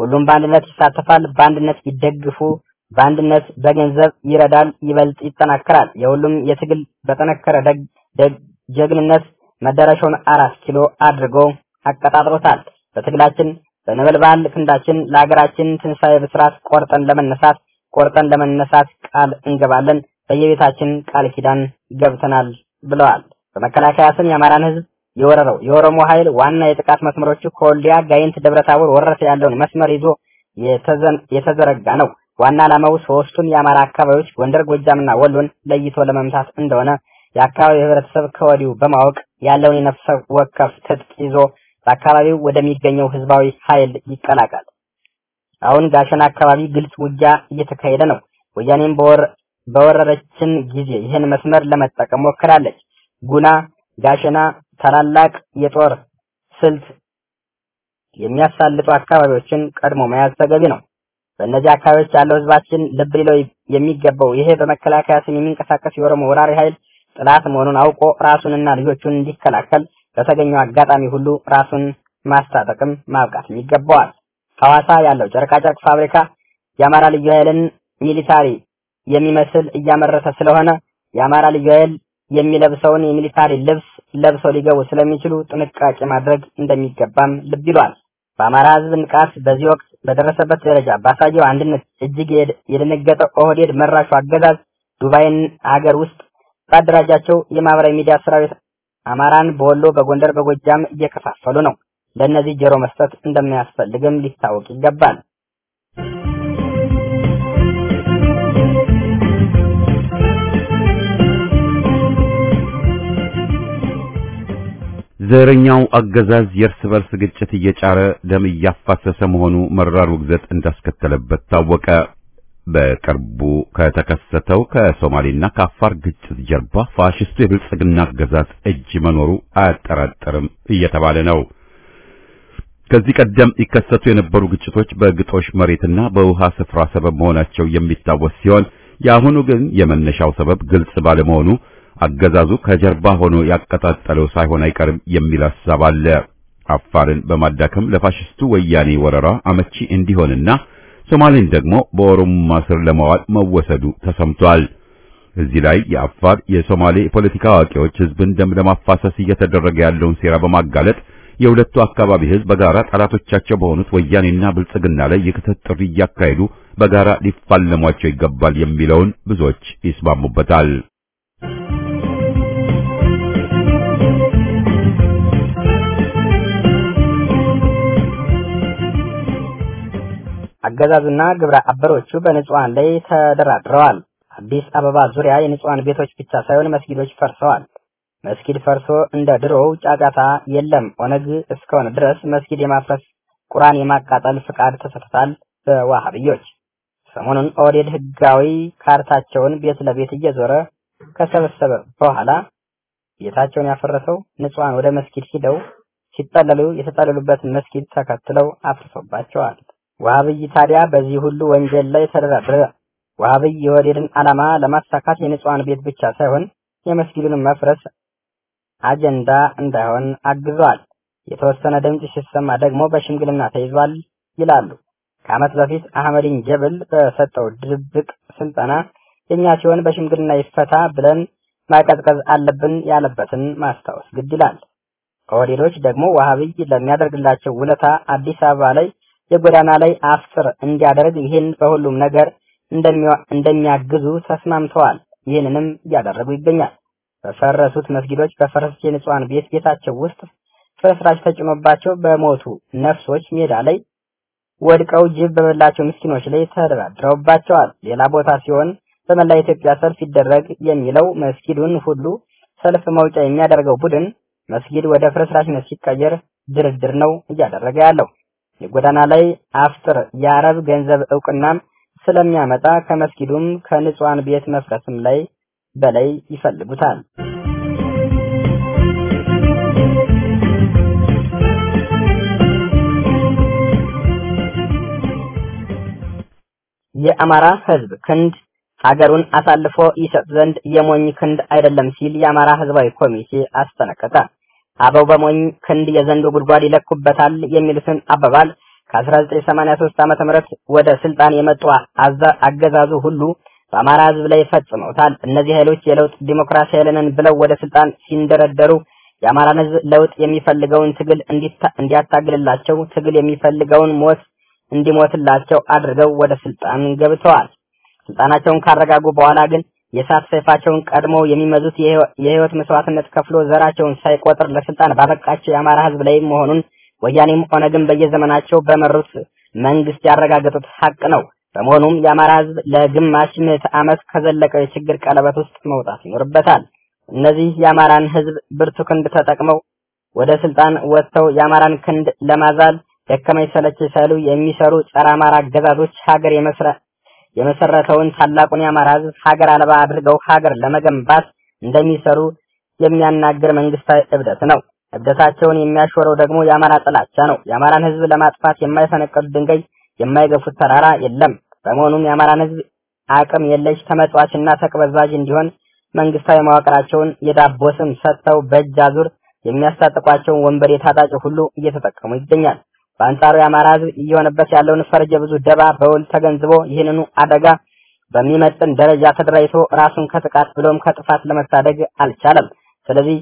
ሁሉም በአንድነት ይሳተፋል፣ በአንድነት ይደግፉ፣ በአንድነት በገንዘብ ይረዳል፣ ይበልጥ ይጠናከራል። የሁሉም የትግል በጠነከረ ጀግንነት መዳረሻውን አራት ኪሎ አድርጎ አቀጣጥሎታል። በትግላችን በነበልባል ክንዳችን ለሀገራችን ትንሣኤ ብስራት ቆርጠን ለመነሳት ቆርጠን ለመነሳት ቃል እንገባለን። በየቤታችን ቃል ኪዳን ገብተናል ብለዋል። በመከላከያ ስም የአማራን ህዝብ የወረረው የኦሮሞ ኃይል ዋና የጥቃት መስመሮቹ ከወልዲያ፣ ጋይንት፣ ደብረታቦር ወረተ ያለውን መስመር ይዞ የተዘረጋ ነው። ዋና ዓላማው ሶስቱን የአማራ አካባቢዎች ጎንደር፣ ጎጃምና ወሎን ለይቶ ለመምታት እንደሆነ የአካባቢው ህብረተሰብ ከወዲሁ በማወቅ ያለውን የነፍሰ ወከፍ ትጥቅ ይዞ በአካባቢው ወደሚገኘው ህዝባዊ ኃይል ይቀላቀል። አሁን ጋሸና አካባቢ ግልጽ ውጊያ እየተካሄደ ነው። ወያኔም በወረረችን ጊዜ ይህን መስመር ለመጠቀም ሞክራለች። ጉና፣ ጋሸና ታላላቅ የጦር ስልት የሚያሳልጡ አካባቢዎችን ቀድሞ መያዝ ተገቢ ነው። በእነዚህ አካባቢዎች ያለው ህዝባችን ልብ ሊለው የሚገባው ይሄ በመከላከያ ስም የሚንቀሳቀስ የኦሮሞ ወራሪ ኃይል ጥላት መሆኑን አውቆ ራሱንና ልጆቹን እንዲከላከል በተገኘው አጋጣሚ ሁሉ ራሱን ማስታጠቅም ማብቃትም ይገባዋል። ሐዋሳ ያለው ጨርቃጨርቅ ፋብሪካ የአማራ ልዩ ኃይልን ሚሊታሪ የሚመስል እያመረተ ስለሆነ የአማራ ልዩ ኃይል የሚለብሰውን የሚሊታሪ ልብስ ለብሰው ሊገቡ ስለሚችሉ ጥንቃቄ ማድረግ እንደሚገባም ልብ ይሏል። በአማራ ህዝብ ንቃት በዚህ ወቅት በደረሰበት ደረጃ ባሳየው አንድነት እጅግ የደነገጠ ኦህዴድ መራሹ አገዛዝ ዱባይን ሀገር ውስጥ ባደራጃቸው የማህበራዊ ሚዲያ ሰራዊት አማራን በወሎ፣ በጎንደር፣ በጎጃም እየከፋፈሉ ነው። ለእነዚህ ጆሮ መስጠት እንደሚያስፈልግም ሊታወቅ ይገባል። ዘረኛው አገዛዝ የእርስ በርስ ግጭት እየጫረ ደም እያፋሰሰ መሆኑ መራር ውግዘት እንዳስከተለበት ታወቀ። በቅርቡ ከተከሰተው ከሶማሌና ከአፋር ግጭት ጀርባ ፋሽስቱ የብልጽግና አገዛዝ እጅ መኖሩ አያጠራጥርም እየተባለ ነው። ከዚህ ቀደም ይከሰቱ የነበሩ ግጭቶች በግጦሽ መሬትና በውሃ ስፍራ ሰበብ መሆናቸው የሚታወስ ሲሆን የአሁኑ ግን የመነሻው ሰበብ ግልጽ ባለመሆኑ አገዛዙ ከጀርባ ሆኖ ያቀጣጠለው ሳይሆን አይቀርም የሚል ሐሳብ አለ። አፋርን በማዳከም ለፋሽስቱ ወያኔ ወረራ አመቺ እንዲሆንና ሶማሌን ደግሞ በኦሮሞማ ስር ለማዋል መወሰዱ ተሰምቷል። እዚህ ላይ የአፋር የሶማሌ የፖለቲካ አዋቂዎች ህዝብን ደም ለማፋሰስ እየተደረገ ያለውን ሴራ በማጋለጥ የሁለቱ አካባቢ ህዝብ በጋራ ጠላቶቻቸው በሆኑት ወያኔና ብልጽግና ላይ የክተት ጥሪ እያካሄዱ በጋራ ሊፋለሟቸው ይገባል የሚለውን ብዙዎች ይስማሙበታል። አገዛዙና ግብረ አበሮቹ በንጹሃን ላይ ተደራድረዋል። አዲስ አበባ ዙሪያ የንጹሃን ቤቶች ብቻ ሳይሆን መስጊዶች ፈርሰዋል። መስጊድ ፈርሶ እንደ ድሮው ጫጫታ የለም። ኦነግ እስከሆነ ድረስ መስጊድ የማፍረስ ቁርአን የማቃጠል ፍቃድ ተሰጥቷል በዋሃብዮች። ሰሞኑን ኦህዴድ ህጋዊ ካርታቸውን ቤት ለቤት እየዞረ ከሰበሰበ በኋላ ቤታቸውን ያፈረሰው ንጹሃን ወደ መስጊድ ሂደው ሲጠለሉ የተጠለሉበትን መስጊድ ተከትለው አፍርሶባቸዋል። ዋሃብይ ታዲያ በዚህ ሁሉ ወንጀል ላይ ተደራደረ። ዋሃብይ የኦህዴድን ዓላማ ለማሳካት የንጹሃን ቤት ብቻ ሳይሆን የመስጊዱን መፍረስ አጀንዳ እንዳይሆን አግዟል። የተወሰነ ድምፅ ሲሰማ ደግሞ በሽምግልና ተይዟል ይላሉ። ከዓመት በፊት አህመዲን ጀብል በሰጠው ድብቅ ስልጠና የኛ ሲሆን በሽምግልና ይፈታ ብለን ማቀዝቀዝ አለብን ያለበትን ማስታወስ ግድ ይላል። ኦህዴዶች ደግሞ ዋሃብይ ለሚያደርግላቸው ውለታ አዲስ አበባ ላይ የጎዳና ላይ አፍጥር እንዲያደርግ ይህን በሁሉም ነገር እንደሚያግዙ ተስማምተዋል። ይህንንም እያደረጉ ይገኛል። በፈረሱት መስጊዶች በፈረሱት የንጹሃን ቤት ቤታቸው ውስጥ ፍርስራሽ ተጭኖባቸው በሞቱ ነፍሶች ሜዳ ላይ ወድቀው ጅብ በበላቸው ምስኪኖች ላይ ተደራድረውባቸዋል። ሌላ ቦታ ሲሆን በመላ ኢትዮጵያ ሰልፍ ይደረግ የሚለው መስጊዱን ሁሉ ሰልፍ መውጫ የሚያደርገው ቡድን መስጊድ ወደ ፍርስራሽነት ሲቀየር ድርድር ነው እያደረገ ያለው። የጎዳና ላይ አፍጥር የአረብ ገንዘብ እውቅናም ስለሚያመጣ ከመስጊዱም ከንጹሃን ቤት መፍረስም ላይ በላይ ይፈልጉታል። የአማራ ሕዝብ ክንድ ሀገሩን አሳልፎ ይሰጥ ዘንድ የሞኝ ክንድ አይደለም ሲል የአማራ ሕዝባዊ ኮሚቴ አስጠነቀቀ። አበው በሞኝ ክንድ የዘንዶ ጉድጓድ ይለኩበታል የሚሉትን አባባል ከ1983 ዓመተ ምህረት ወደ ስልጣን የመጡ አገዛዙ ሁሉ በአማራ ህዝብ ላይ ፈጽመውታል። እነዚህ ኃይሎች የለውጥ ዲሞክራሲ ኃይልንን ብለው ወደ ስልጣን ሲንደረደሩ የአማራን ህዝብ ለውጥ የሚፈልገውን ትግል እንዲያታግልላቸው፣ ትግል የሚፈልገውን ሞት እንዲሞትላቸው አድርገው ወደ ስልጣን ገብተዋል። ስልጣናቸውን ካረጋጉ በኋላ ግን የእሳት ሰይፋቸውን ቀድመው የሚመዙት የህይወት መስዋዕትነት ከፍሎ ዘራቸውን ሳይቆጥር ለስልጣን ባበቃቸው የአማራ ህዝብ ላይ መሆኑን ወያኔም ኦነግን በየዘመናቸው በመሩት መንግስት ያረጋገጡት ሀቅ ነው። በመሆኑም የአማራ ህዝብ ለግማሽ ምዕተ ዓመት ከዘለቀው የችግር ቀለበት ውስጥ መውጣት ይኖርበታል። እነዚህ የአማራን ህዝብ ብርቱ ክንድ ተጠቅመው ወደ ስልጣን ወጥተው የአማራን ክንድ ለማዛል ደከመኝ ሰለቸኝ ሳይሉ የሚሰሩ ጸረ አማራ አገዛዞች ሀገር የመሰረተውን ታላቁን የአማራ ህዝብ ሀገር አልባ አድርገው ሀገር ለመገንባት እንደሚሰሩ የሚያናግር መንግስታዊ እብደት ነው። እብደታቸውን የሚያሾረው ደግሞ የአማራ ጥላቻ ነው። የአማራን ህዝብ ለማጥፋት የማይፈነቀሉት ድንጋይ የማይገፉት ተራራ የለም። በመሆኑም የአማራን ህዝብ አቅም የለሽ ተመጽዋችና ተቅበዝባዥ እንዲሆን መንግስታዊ መዋቅራቸውን የዳቦ ስም ሰጥተው በእጅ አዙር የሚያስታጥቋቸውን ወንበር የታጣጭ ሁሉ እየተጠቀሙ ይገኛል። በአንጻሩ የአማራ ህዝብ እየሆነበት ያለውን ፈርጀ ብዙ ደባ በውል ተገንዝቦ ይህንኑ አደጋ በሚመጥን ደረጃ ተደራጅቶ ራሱን ከጥቃት ብሎም ከጥፋት ለመታደግ አልቻለም። ስለዚህ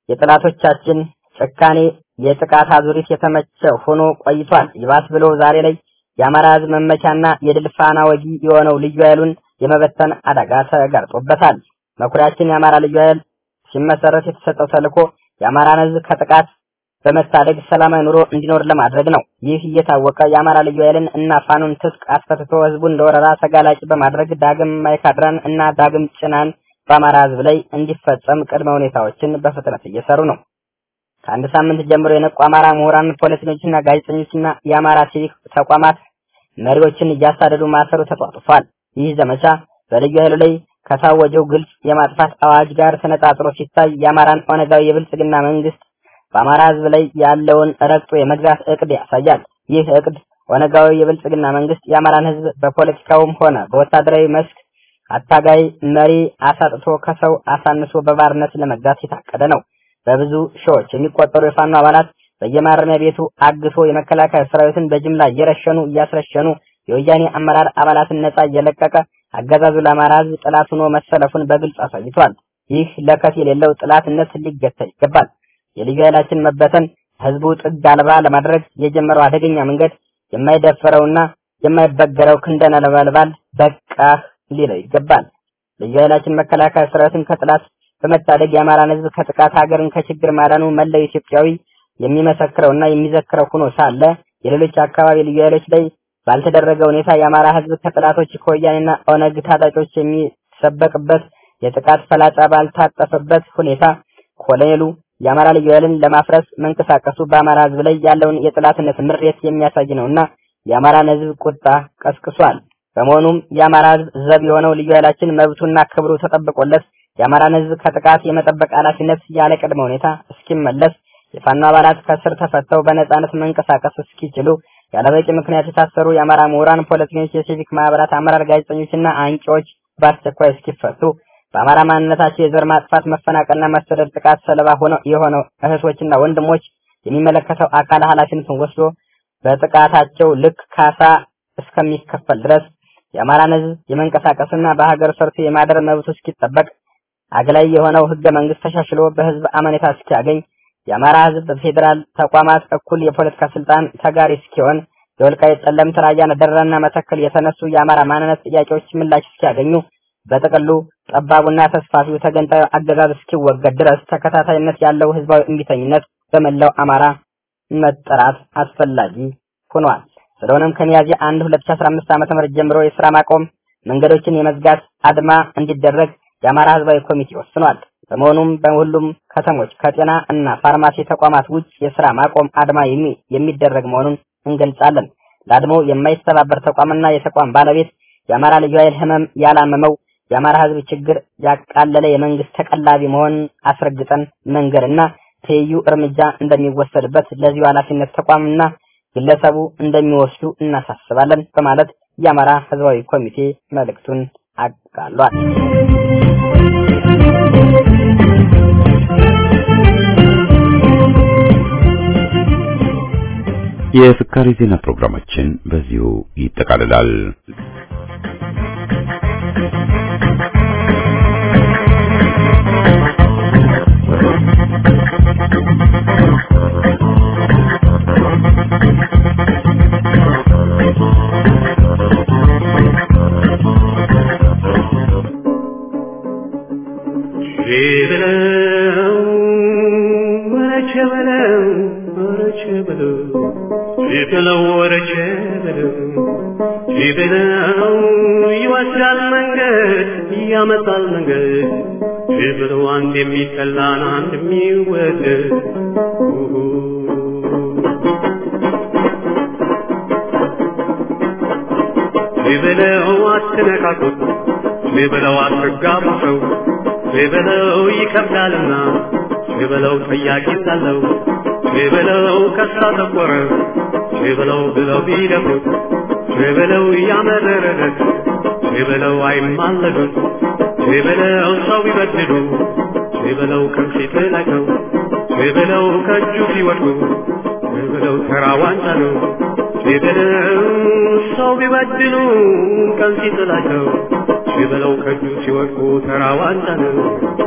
የጥላቶቻችን ጭካኔ የጥቃት አዙሪት የተመቸ ሆኖ ቆይቷል። ይባስ ብሎ ዛሬ ላይ የአማራ ህዝብ መመቻና የድል ፋና ወጊ የሆነው ልዩ ኃይሉን የመበተን አደጋ ተጋርጦበታል። መኩሪያችን የአማራ ልዩ ኃይል ሲመሰረት የተሰጠው ተልዕኮ የአማራን ህዝብ ከጥቃት በመታደግ ሰላማዊ ኑሮ እንዲኖር ለማድረግ ነው። ይህ እየታወቀ የአማራ ልዩ ኃይልን እና ፋኖን ትጥቅ አስፈትቶ ህዝቡን ለወረራ ተጋላጭ በማድረግ ዳግም ማይካድራን እና ዳግም ጭናን በአማራ ህዝብ ላይ እንዲፈጸም ቅድመ ሁኔታዎችን በፍጥነት እየሰሩ ነው። ከአንድ ሳምንት ጀምሮ የነቁ አማራ ምሁራን፣ ፖለቲከኞችና ጋዜጠኞችና የአማራ ሲቪክ ተቋማት መሪዎችን እያሳደዱ ማሰሩ ተጧጡፏል። ይህ ዘመቻ በልዩ ኃይሉ ላይ ከታወጀው ግልጽ የማጥፋት አዋጅ ጋር ተነጻጽሮ ሲታይ የአማራን ኦነጋዊ የብልጽግና መንግስት በአማራ ህዝብ ላይ ያለውን ረግጦ የመግዛት እቅድ ያሳያል። ይህ እቅድ ኦነጋዊ የብልጽግና መንግስት የአማራን ህዝብ በፖለቲካውም ሆነ በወታደራዊ መስክ አታጋይ መሪ አሳጥቶ ከሰው አሳንሶ በባርነት ለመግዛት የታቀደ ነው። በብዙ ሺዎች የሚቆጠሩ የፋኖ አባላት በየማረሚያ ቤቱ አግቶ የመከላከያ ሰራዊትን በጅምላ እየረሸኑ እያስረሸኑ የወያኔ አመራር አባላትን ነጻ እየለቀቀ አገዛዙ ለአማራ ህዝብ ጥላት ሆኖ መሰለፉን በግልጽ አሳይቷል። ይህ ለከት የሌለው ጥላትነት ሊገታ ይገባል። የልዩ ኃይላችን መበተን ህዝቡ ጥግ አልባ ለማድረግ የጀመረው አደገኛ መንገድ የማይደፈረውና የማይበገረው ክንደ ነበልባል በቃህ ሊለው ይገባል። ልዩ ኃይላችን መከላከያ ሰራዊትን ከጥላት በመታደግ የአማራን ህዝብ ከጥቃት ሀገርን ከችግር ማዳኑ መላው ኢትዮጵያዊ የሚመሰክረውና የሚዘክረው ሆኖ ሳለ የሌሎች አካባቢ ልዩ ኃይሎች ላይ ባልተደረገ ሁኔታ የአማራ ህዝብ ከጥላቶች ከወያኔና ኦነግ ታጣቂዎች የሚሰበቅበት የጥቃት ፈላጻ ባልታጠፈበት ሁኔታ ኮሎኔሉ የአማራ ልዩ ኃይልን ለማፍረስ መንቀሳቀሱ በአማራ ህዝብ ላይ ያለውን የጥላትነት ምሬት የሚያሳይ ነውና የአማራን ህዝብ ቁጣ ቀስቅሷል። በመሆኑም የአማራ ህዝብ ዘብ የሆነው ልዩ ኃይላችን መብቱና ክብሩ ተጠብቆለት የአማራን ህዝብ ከጥቃት የመጠበቅ ኃላፊነት ያለ ቅድመ ሁኔታ እስኪመለስ የፋኖ አባላት ከስር ተፈተው በነጻነት መንቀሳቀስ እስኪችሉ ያለበቂ ምክንያት የታሰሩ የአማራ ምሁራን፣ ፖለቲከኞች፣ የሲቪክ ማህበራት አመራር፣ ጋዜጠኞችና አንቂዎች በአስቸኳይ እስኪፈቱ በአማራ ማንነታቸው የዘር ማጥፋት፣ መፈናቀልና መሰደድ ጥቃት ሰለባ ሆነው የሆነው እህቶችና ወንድሞች የሚመለከተው አካል ኃላፊነቱን ወስዶ በጥቃታቸው ልክ ካሳ እስከሚከፈል ድረስ የአማራን ህዝብ የመንቀሳቀስና በሀገር ሰርቶ የማደር መብቱ እስኪጠበቅ አግላይ የሆነው ህገ መንግስት ተሻሽሎ በህዝብ አመኔታ እስኪያገኝ የአማራ ህዝብ በፌዴራል ተቋማት እኩል የፖለቲካ ስልጣን ተጋሪ እስኪሆን የወልቃይት ጠለምት፣ ራያን፣ ደራና መተከል የተነሱ የአማራ ማንነት ጥያቄዎች ምላሽ እስኪያገኙ በጥቅሉ ጠባቡና ተስፋፊው ተገንጣዩ አገዛዝ እስኪወገድ ድረስ ተከታታይነት ያለው ህዝባዊ እምቢተኝነት በመላው አማራ መጠራት አስፈላጊ ሆኗል። ስለሆነም ከሚያዝያ 1 2015 ዓ.ም ጀምሮ የስራ ማቆም መንገዶችን የመዝጋት አድማ እንዲደረግ የአማራ ህዝባዊ ኮሚቴ ወስኗል። በመሆኑም በሁሉም ከተሞች ከጤና እና ፋርማሲ ተቋማት ውጭ የስራ ማቆም አድማ የሚደረግ መሆኑን እንገልጻለን። ለአድማው የማይተባበር ተቋምና የተቋም ባለቤት የአማራ ልዩ ኃይል ህመም ያላመመው የአማራ ህዝብ ችግር ያቃለለ የመንግስት ተቀላቢ መሆኑን አስረግጠን መንገድና ትይዩ እርምጃ እንደሚወሰድበት ለዚሁ ኃላፊነት ተቋምና ግለሰቡ እንደሚወስዱ እናሳስባለን በማለት የአማራ ህዝባዊ ኮሚቴ መልእክቱን አቃሏል። የፍካሬ ዜና ፕሮግራማችን በዚሁ ይጠቃልላል። ይወስዳል መንገድ ያመጣል መንገድ ብለው አንድ የሚጠላን አንድ የሚወደድ ብለው አትነካኩት ብለው አትጋቡ ሰው ብለው ይከብዳልና ብለው ጠያቂ ሳለው ብለው ከሳ ተቆረ ብለው ብለው ቢደፍሩት ብለው ያመረረት ብለው አይማለዱት ብለው ሰው ቢበድሉ ብለው ከፊት ናቸው ብለው ከእጁ ሲወድቁ ብለው ተራ ዋንጫ ነው ብለው ሰው ቢበድሉ ቀን ሲጥላቸው ብለው ከእጁ ሲወድቁ ተራ ዋንጫ ነው።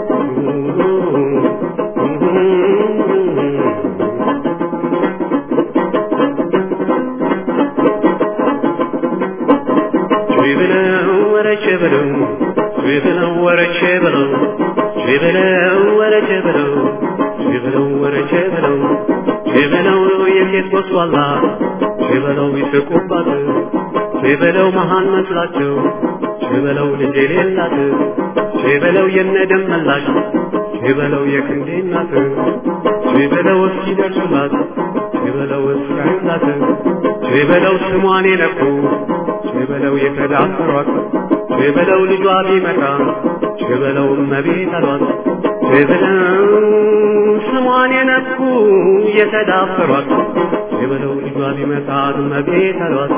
ብለው ወረቼ ብለው ብለው ወረቼ ብለው ብለው ወረቼ ብለው ብለው ወረቼ ብለው ብለው የሴት ወስዋላ ብለው ይስቁባት ብለው መሃን መስላቸው ብለው ልጅ የሌላት ብለው የነደም መላሽ ብለው የክንዴ እናት ብለው እስኪደርሱላት ብለው እስኪያዩላት ብለው ስሟን የነኩ ብለው የተዳፈሯት ብለው ልጇ ቢመጣ ብለው እመቤት አሏት ብለው ስሟን የነኩ የተዳፈሯት ብለው ልጇ ቢመጣ እመቤት አሏት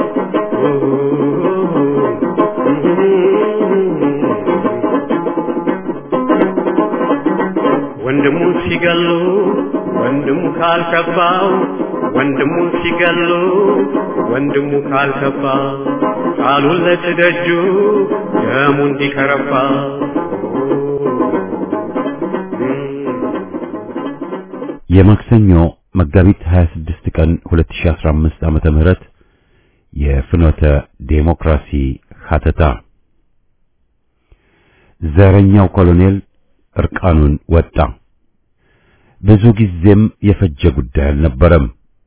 ወንድሙ ሲገሉ ወንድሙ ካልከባው ወንድሙ ሲገሉ ወንድሙ ካልከባ ቃሉን ለትደጁ ደሙ እንዲከረባ የማክሰኞ መጋቢት 26 ቀን 2015 ዓመተ ምህረት የፍኖተ ዴሞክራሲ ሀተታ ዘረኛው ኮሎኔል እርቃኑን ወጣ። ብዙ ጊዜም የፈጀ ጉዳይ አልነበረም።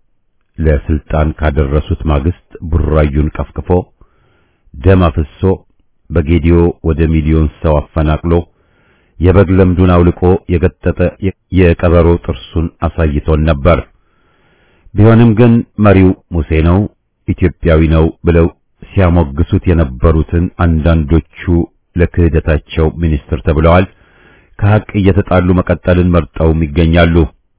ለስልጣን ካደረሱት ማግስት ቡራዩን ቀፍቅፎ ደም አፍሶ በጌዲዮ ወደ ሚሊዮን ሰው አፈናቅሎ የበግ ለምዱን አውልቆ የገጠጠ የቀበሮ ጥርሱን አሳይቶን ነበር። ቢሆንም ግን መሪው ሙሴ ነው፣ ኢትዮጵያዊ ነው ብለው ሲያሞግሱት የነበሩትን አንዳንዶቹ ለክህደታቸው ሚኒስትር ተብለዋል። ከሐቅ እየተጣሉ መቀጠልን መርጠውም ይገኛሉ።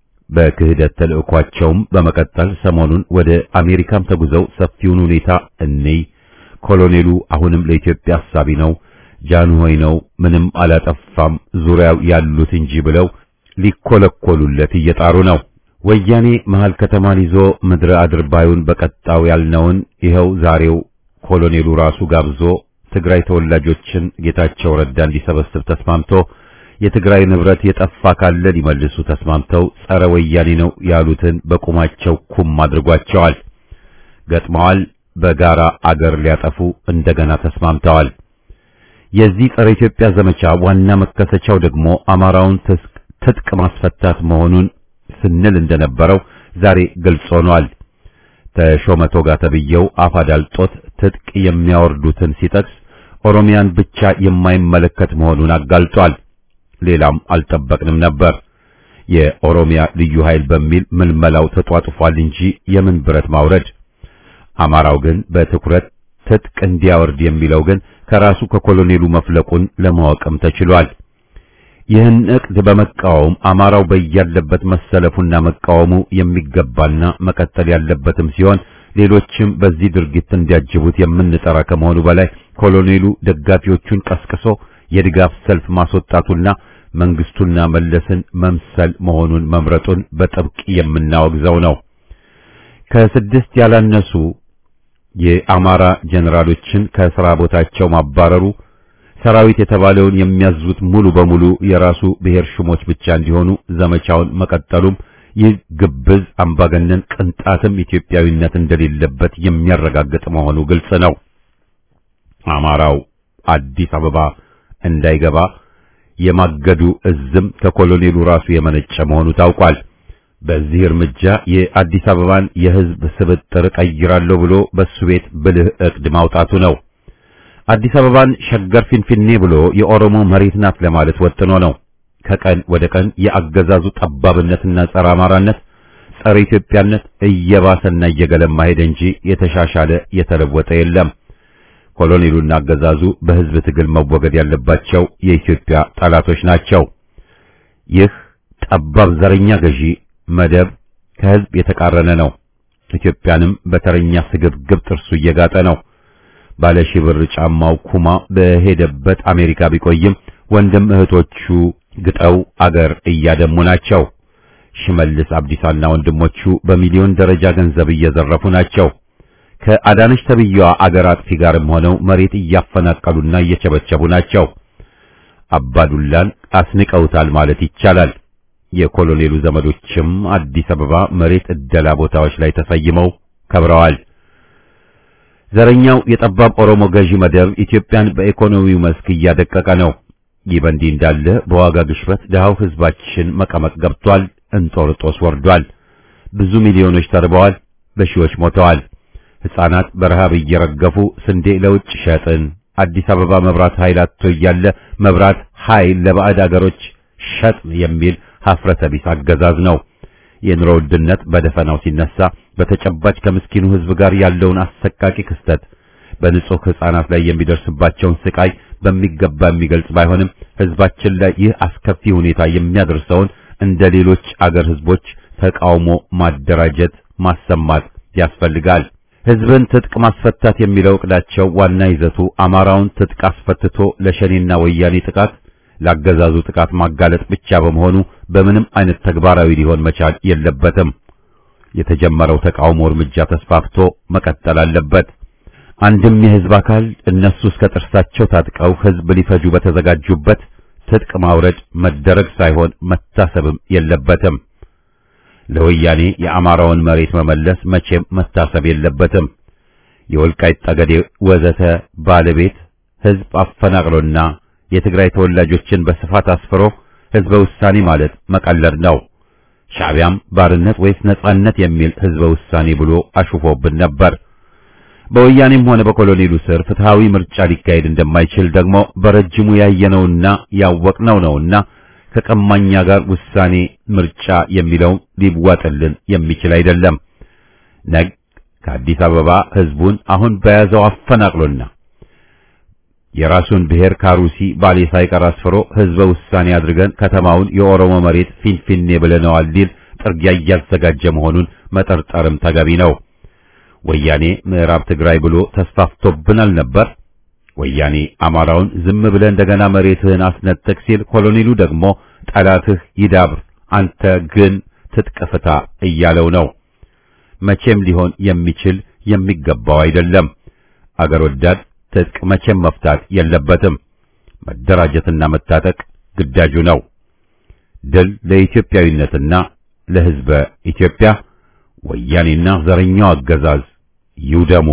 በክህደት ተልእኳቸውም በመቀጠል ሰሞኑን ወደ አሜሪካም ተጉዘው ሰፊውን ሁኔታ እንይ፣ ኮሎኔሉ አሁንም ለኢትዮጵያ አሳቢ ነው፣ ጃንሆይ ነው፣ ምንም አላጠፋም፣ ዙሪያው ያሉት እንጂ ብለው ሊኮለኮሉለት እየጣሩ ነው። ወያኔ መሃል ከተማን ይዞ ምድረ አድርባዩን በቀጣው ያልነውን ይኸው ዛሬው ኮሎኔሉ ራሱ ጋብዞ ትግራይ ተወላጆችን ጌታቸው ረዳ እንዲሰበስብ ተስማምቶ የትግራይ ንብረት የጠፋ ካለ ሊመልሱ ተስማምተው ጸረ ወያኔ ነው ያሉትን በቁማቸው ኩም አድርጓቸዋል። ገጥመዋል። በጋራ አገር ሊያጠፉ እንደገና ተስማምተዋል። የዚህ ጸረ ኢትዮጵያ ዘመቻ ዋና መከሰቻው ደግሞ አማራውን ትጥቅ ማስፈታት መሆኑን ስንል እንደነበረው ዛሬ ግልጽ ሆኗል። ተሾመ ቶጋ ተብዬው አፍ አዳልጦት ትጥቅ የሚያወርዱትን ሲጠቅስ ኦሮሚያን ብቻ የማይመለከት መሆኑን አጋልጧል። ሌላም አልጠበቅንም ነበር። የኦሮሚያ ልዩ ኃይል በሚል ምልመላው ተጧጥፏል እንጂ የምን ብረት ማውረድ። አማራው ግን በትኩረት ትጥቅ እንዲያወርድ የሚለው ግን ከራሱ ከኮሎኔሉ መፍለቁን ለማወቅም ተችሏል። ይህን ዕቅድ በመቃወም አማራው በያለበት መሰለፉና መቃወሙ የሚገባና መቀጠል ያለበትም ሲሆን ሌሎችም በዚህ ድርጊት እንዲያጅቡት የምንጠራ ከመሆኑ በላይ ኮሎኔሉ ደጋፊዎቹን ቀስቅሶ የድጋፍ ሰልፍ ማስወጣቱና መንግስቱና መለስን መምሰል መሆኑን መምረጡን በጥብቅ የምናወግዘው ነው። ከስድስት ያላነሱ የአማራ ጀነራሎችን ከሥራ ቦታቸው ማባረሩ ሰራዊት የተባለውን የሚያዙት ሙሉ በሙሉ የራሱ ብሔር ሹሞች ብቻ እንዲሆኑ ዘመቻውን መቀጠሉም ይህ ግብዝ አምባገነን ቅንጣትም ኢትዮጵያዊነት እንደሌለበት የሚያረጋግጥ መሆኑ ግልጽ ነው። አማራው አዲስ አበባ እንዳይገባ የማገዱ እዝም ከኮሎኔሉ ራሱ የመነጨ መሆኑ ታውቋል። በዚህ እርምጃ የአዲስ አበባን የሕዝብ ስብጥር ቀይራለሁ ብሎ በሱ ቤት ብልህ ዕቅድ ማውጣቱ ነው። አዲስ አበባን ሸገር ፊንፊኔ ብሎ የኦሮሞ መሬት ናት ለማለት ወጥኖ ነው። ከቀን ወደ ቀን የአገዛዙ ጠባብነትና ጸረ አማራነት፣ ጸረ ኢትዮጵያነት እየባሰና እየገለማ ሄደ እንጂ የተሻሻለ የተለወጠ የለም። ኮሎኔሉና አገዛዙ በሕዝብ ትግል መወገድ ያለባቸው የኢትዮጵያ ጠላቶች ናቸው። ይህ ጠባብ ዘረኛ ገዢ መደብ ከሕዝብ የተቃረነ ነው። ኢትዮጵያንም በተረኛ ስግብግብ ጥርሱ እየጋጠ ነው። ባለ ሺህ ብር ጫማው ኩማ በሄደበት አሜሪካ ቢቆይም ወንድም እህቶቹ ግጠው አገር እያደሙ ናቸው። ሽመልስ አብዲሳና ወንድሞቹ በሚሊዮን ደረጃ ገንዘብ እየዘረፉ ናቸው። ከአዳነች ተብያዋ አገር አጥፊ ጋርም ሆነው መሬት እያፈናቀሉና እየቸበቸቡ ናቸው። አባዱላን አስንቀውታል ማለት ይቻላል። የኮሎኔሉ ዘመዶችም አዲስ አበባ መሬት እደላ ቦታዎች ላይ ተሰይመው ከብረዋል። ዘረኛው የጠባብ ኦሮሞ ገዢ መደብ ኢትዮጵያን በኢኮኖሚው መስክ እያደቀቀ ነው። ይህ በእንዲህ እንዳለ በዋጋ ግሽበት ድሃው ሕዝባችን መቀመቅ ገብቷል። እንጦርጦስ ወርዷል። ብዙ ሚሊዮኖች ተርበዋል። በሺዎች ሞተዋል። ሕፃናት በረሃብ እየረገፉ ስንዴ ለውጭ ሸጥን፣ አዲስ አበባ መብራት ኃይል አጥቶ እያለ መብራት ኃይል ለባዕድ አገሮች ሸጥን የሚል ሀፍረተ ቢስ አገዛዝ ነው። የኑሮ ውድነት በደፈናው ሲነሳ በተጨባጭ ከምስኪኑ ሕዝብ ጋር ያለውን አሰቃቂ ክስተት በንጹህ ሕፃናት ላይ የሚደርስባቸውን ስቃይ በሚገባ የሚገልጽ ባይሆንም ሕዝባችን ላይ ይህ አስከፊ ሁኔታ የሚያደርሰውን እንደ ሌሎች አገር ሕዝቦች ተቃውሞ ማደራጀት፣ ማሰማት ያስፈልጋል። ሕዝብን ትጥቅ ማስፈታት የሚለው ዕቅዳቸው ዋና ይዘቱ አማራውን ትጥቅ አስፈትቶ ለሸኔና ወያኔ ጥቃት ላገዛዙ ጥቃት ማጋለጥ ብቻ በመሆኑ በምንም አይነት ተግባራዊ ሊሆን መቻል የለበትም። የተጀመረው ተቃውሞ እርምጃ ተስፋፍቶ መቀጠል አለበት። አንድም የሕዝብ አካል እነሱ እስከ ጥርሳቸው ታጥቀው ሕዝብ ሊፈጁ በተዘጋጁበት ትጥቅ ማውረድ መደረግ ሳይሆን መታሰብም የለበትም። ለወያኔ የአማራውን መሬት መመለስ መቼም መታሰብ የለበትም። የወልቃይት ጠገዴ ወዘተ ባለቤት ሕዝብ አፈናቅሎና የትግራይ ተወላጆችን በስፋት አስፍሮ ሕዝበ ውሳኔ ማለት መቀለድ ነው። ሻዕቢያም ባርነት ወይስ ነጻነት የሚል ሕዝበ ውሳኔ ብሎ አሹፎብን ነበር። በወያኔም ሆነ በኮሎኔሉ ስር ፍትሃዊ ምርጫ ሊካሄድ እንደማይችል ደግሞ በረጅሙ ያየነውና ያወቅነው ነውና ከቀማኛ ጋር ውሳኔ ምርጫ የሚለው ሊዋጥልን የሚችል አይደለም። ነግ ከአዲስ አበባ ሕዝቡን አሁን በያዘው አፈናቅሎና የራሱን ብሔር ካሩሲ ባሌ ሳይቀር አስፍሮ ሕዝበ ውሳኔ አድርገን ከተማውን የኦሮሞ መሬት ፊንፊኔ ብለነዋል ሊል ጥርጊያ እያዘጋጀ መሆኑን መጠርጠርም ተገቢ ነው። ወያኔ ምዕራብ ትግራይ ብሎ ተስፋፍቶብናል ነበር። ወያኔ አማራውን ዝም ብለህ እንደገና መሬትህን አስነጥቅ ሲል፣ ኮሎኔሉ ደግሞ ጠላትህ ይዳብር፣ አንተ ግን ትጥቅ ፍታ እያለው ነው። መቼም ሊሆን የሚችል የሚገባው አይደለም። አገር ወዳድ ትጥቅ መቼም መፍታት የለበትም። መደራጀትና መታጠቅ ግዳጁ ነው። ድል ለኢትዮጵያዊነትና ለሕዝበ ኢትዮጵያ። ወያኔና ዘረኛው አገዛዝ ይውደሙ።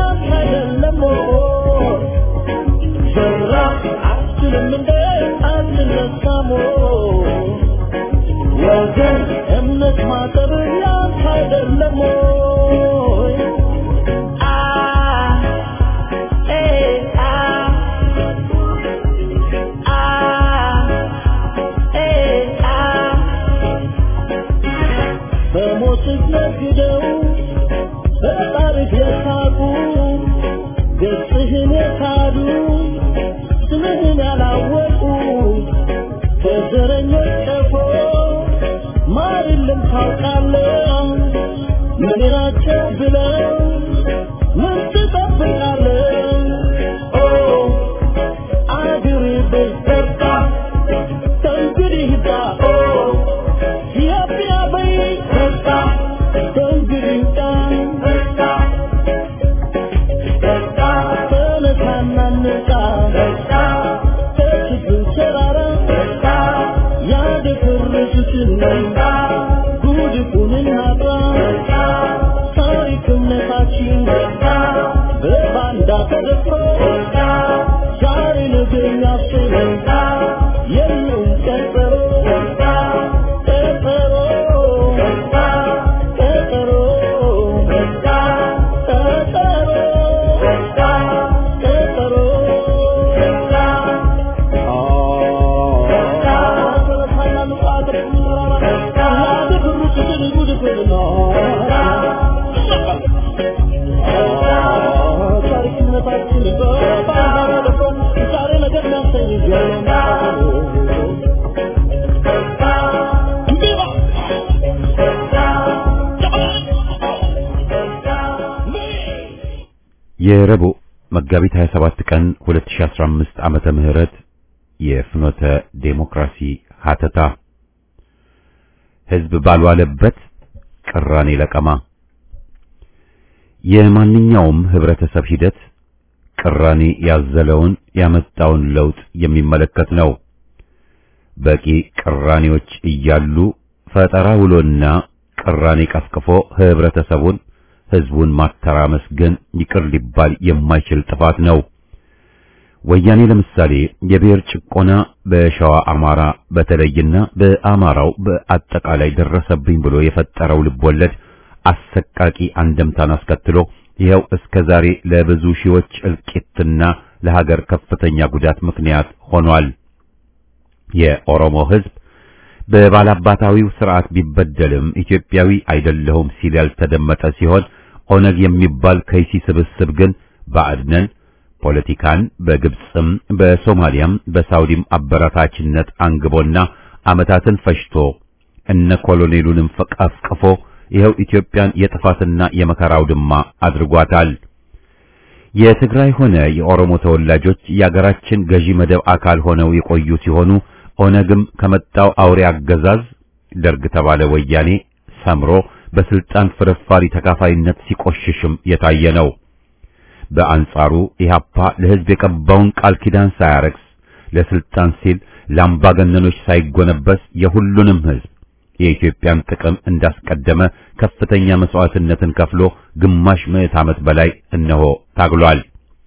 Thank you. ወገን እምነት ማጠብ ያንተ አይደለም ወይ? አ ኤ አ አ ኤ አ በሞትህ ነግደው በጣርህ የሳቁ ገጽህን የካዱ ስምህን ያላወቁ ከዘረኞች ቀፎ ማር የለም ታውቃለህ ምን ናቸው ብለው ምን ትጠብቃለህ ኦ አገሬ በርታ ከእንግዲህ ዳ ኦ ኢትዮጵያ በይ በርታ ከእንግዲህ ዳ በርታ በርታ ተነሳና እንውጣ በርታ ከችግር ተራራ በርታ ያደፈረሱትን በርታ ጉድፉን እናጥራ በርታ ታሪክ እምነታችን በርታ በባንዳ ተደፍሮ በርታ ዛሬ ነገ የሚያስብ በርታ የለውም ቀጠሮ በርታ ቀጠሮ በርታ ቀጠሮ በርታ ቀጠሮ በርታ ቀጠሮ በርታ የረቡዕ መጋቢት 27 ቀን 2015 ዓመተ ምህረት የፍኖተ ዴሞክራሲ ሀተታ ህዝብ ባልዋለበት ቅራኔ ለቀማ የማንኛውም ህብረተሰብ ሂደት ቅራኔ ያዘለውን ያመጣውን ለውጥ የሚመለከት ነው። በቂ ቅራኔዎች እያሉ ፈጠራ ውሎና ቅራኔ ቀፍቅፎ ህብረተሰቡን ህዝቡን ማተራመስ ግን ይቅር ሊባል የማይችል ጥፋት ነው። ወያኔ ለምሳሌ የብሔር ጭቆና በሸዋ አማራ በተለይና በአማራው በአጠቃላይ ደረሰብኝ ብሎ የፈጠረው ልቦለድ አሰቃቂ አንደምታን አስከትሎ ይኸው እስከ ዛሬ ለብዙ ሺዎች እልቂትና ለሀገር ከፍተኛ ጉዳት ምክንያት ሆኗል። የኦሮሞ ህዝብ በባላባታዊው ስርዓት ቢበደልም ኢትዮጵያዊ አይደለሁም ሲል ያልተደመጠ ሲሆን ኦነግ የሚባል ከይሲ ስብስብ ግን ባዕድነን ፖለቲካን በግብፅም በሶማሊያም በሳውዲም አበረታችነት አንግቦና ዓመታትን ፈጅቶ እነ ኮሎኔሉንም ፈቀፍቅፎ ይኸው ኢትዮጵያን የጥፋትና የመከራው ድማ አድርጓታል። የትግራይ ሆነ የኦሮሞ ተወላጆች የአገራችን ገዢ መደብ አካል ሆነው የቆዩ ሲሆኑ ኦነግም ከመጣው አውሬ አገዛዝ ደርግ ተባለ ወያኔ ሰምሮ በስልጣን ፍርፋሪ ተካፋይነት ሲቆሽሽም የታየ ነው። በአንጻሩ ኢህአፓ ለህዝብ የቀባውን ቃል ኪዳን ሳያረክስ ለስልጣን ሲል ለአምባገነኖች ሳይጎነበስ የሁሉንም ህዝብ የኢትዮጵያን ጥቅም እንዳስቀደመ ከፍተኛ መስዋዕትነትን ከፍሎ ግማሽ ምዕት ዓመት በላይ እነሆ ታግሏል።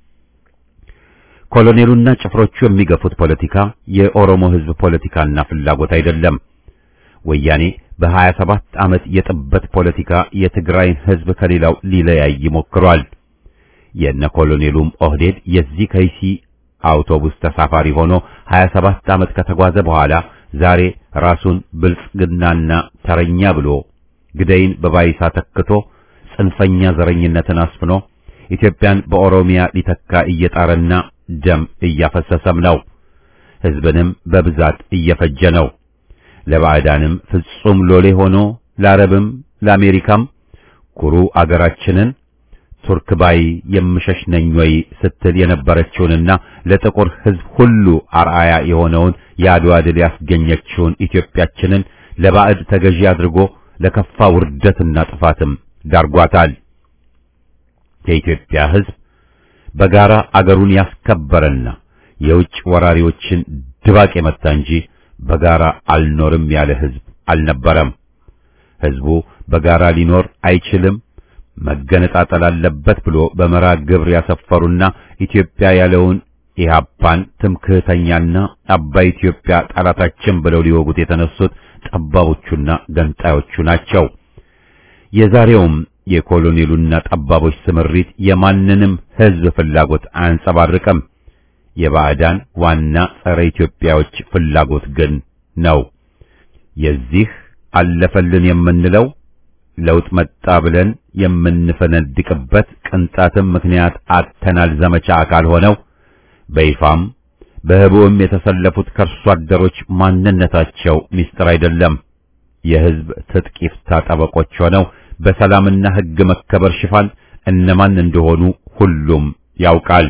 ኮሎኔሉና ጭፍሮቹ የሚገፉት ፖለቲካ የኦሮሞ ህዝብ ፖለቲካና ፍላጎት አይደለም። ወያኔ በሀያ ሰባት ዓመት የጥበት ፖለቲካ የትግራይን ህዝብ ከሌላው ሊለያይ ሞክሯል። የነ ኮሎኔሉም ኦህዴድ የዚህ ከይሲ አውቶቡስ ተሳፋሪ ሆኖ 27 ዓመት ከተጓዘ በኋላ ዛሬ ራሱን ብልጽግናና ተረኛ ብሎ ግደይን በባይሳ ተክቶ ጽንፈኛ ዘረኝነትን አስፍኖ ኢትዮጵያን በኦሮሚያ ሊተካ እየጣረና ደም እያፈሰሰም ነው። ህዝብንም በብዛት እየፈጀ ነው። ለባዕዳንም ፍጹም ሎሌ ሆኖ ለአረብም ለአሜሪካም ኩሩ አገራችንን ቱርክ ባይ የምሸሽ ነኝ ወይ ስትል የነበረችውንና ለጥቁር ህዝብ ሁሉ አርአያ የሆነውን የአድዋ ድል ያስገኘችውን ኢትዮጵያችንን ለባዕድ ተገዢ አድርጎ ለከፋ ውርደትና ጥፋትም ዳርጓታል። የኢትዮጵያ ህዝብ በጋራ አገሩን ያስከበረና የውጭ ወራሪዎችን ድባቅ የመታ እንጂ በጋራ አልኖርም ያለ ህዝብ አልነበረም። ህዝቡ በጋራ ሊኖር አይችልም መገነጣጠል አለበት ብሎ በመራ ግብር ያሰፈሩና ኢትዮጵያ ያለውን ኢህአፓን ትምክህተኛና አባይ ኢትዮጵያ ጠላታችን ብለው ሊወጉት የተነሱት ጠባቦቹና ገንጣዮቹ ናቸው። የዛሬውም የኮሎኔሉና ጠባቦች ስምሪት የማንንም ሕዝብ ፍላጎት አያንጸባርቅም። የባዕዳን ዋና ጸረ ኢትዮጵያዎች ፍላጎት ግን ነው። የዚህ አለፈልን የምንለው ለውጥ መጣ ብለን የምንፈነድቅበት ቅንጣትም ምክንያት አተናል ዘመቻ አካል ሆነው በይፋም በህቡም የተሰለፉት ከርሶ አደሮች ማንነታቸው ሚስጥር አይደለም። የህዝብ ትጥቅ ይፍታ ጠበቆች ሆነው በሰላምና ህግ መከበር ሽፋን እነማን እንደሆኑ ሁሉም ያውቃል።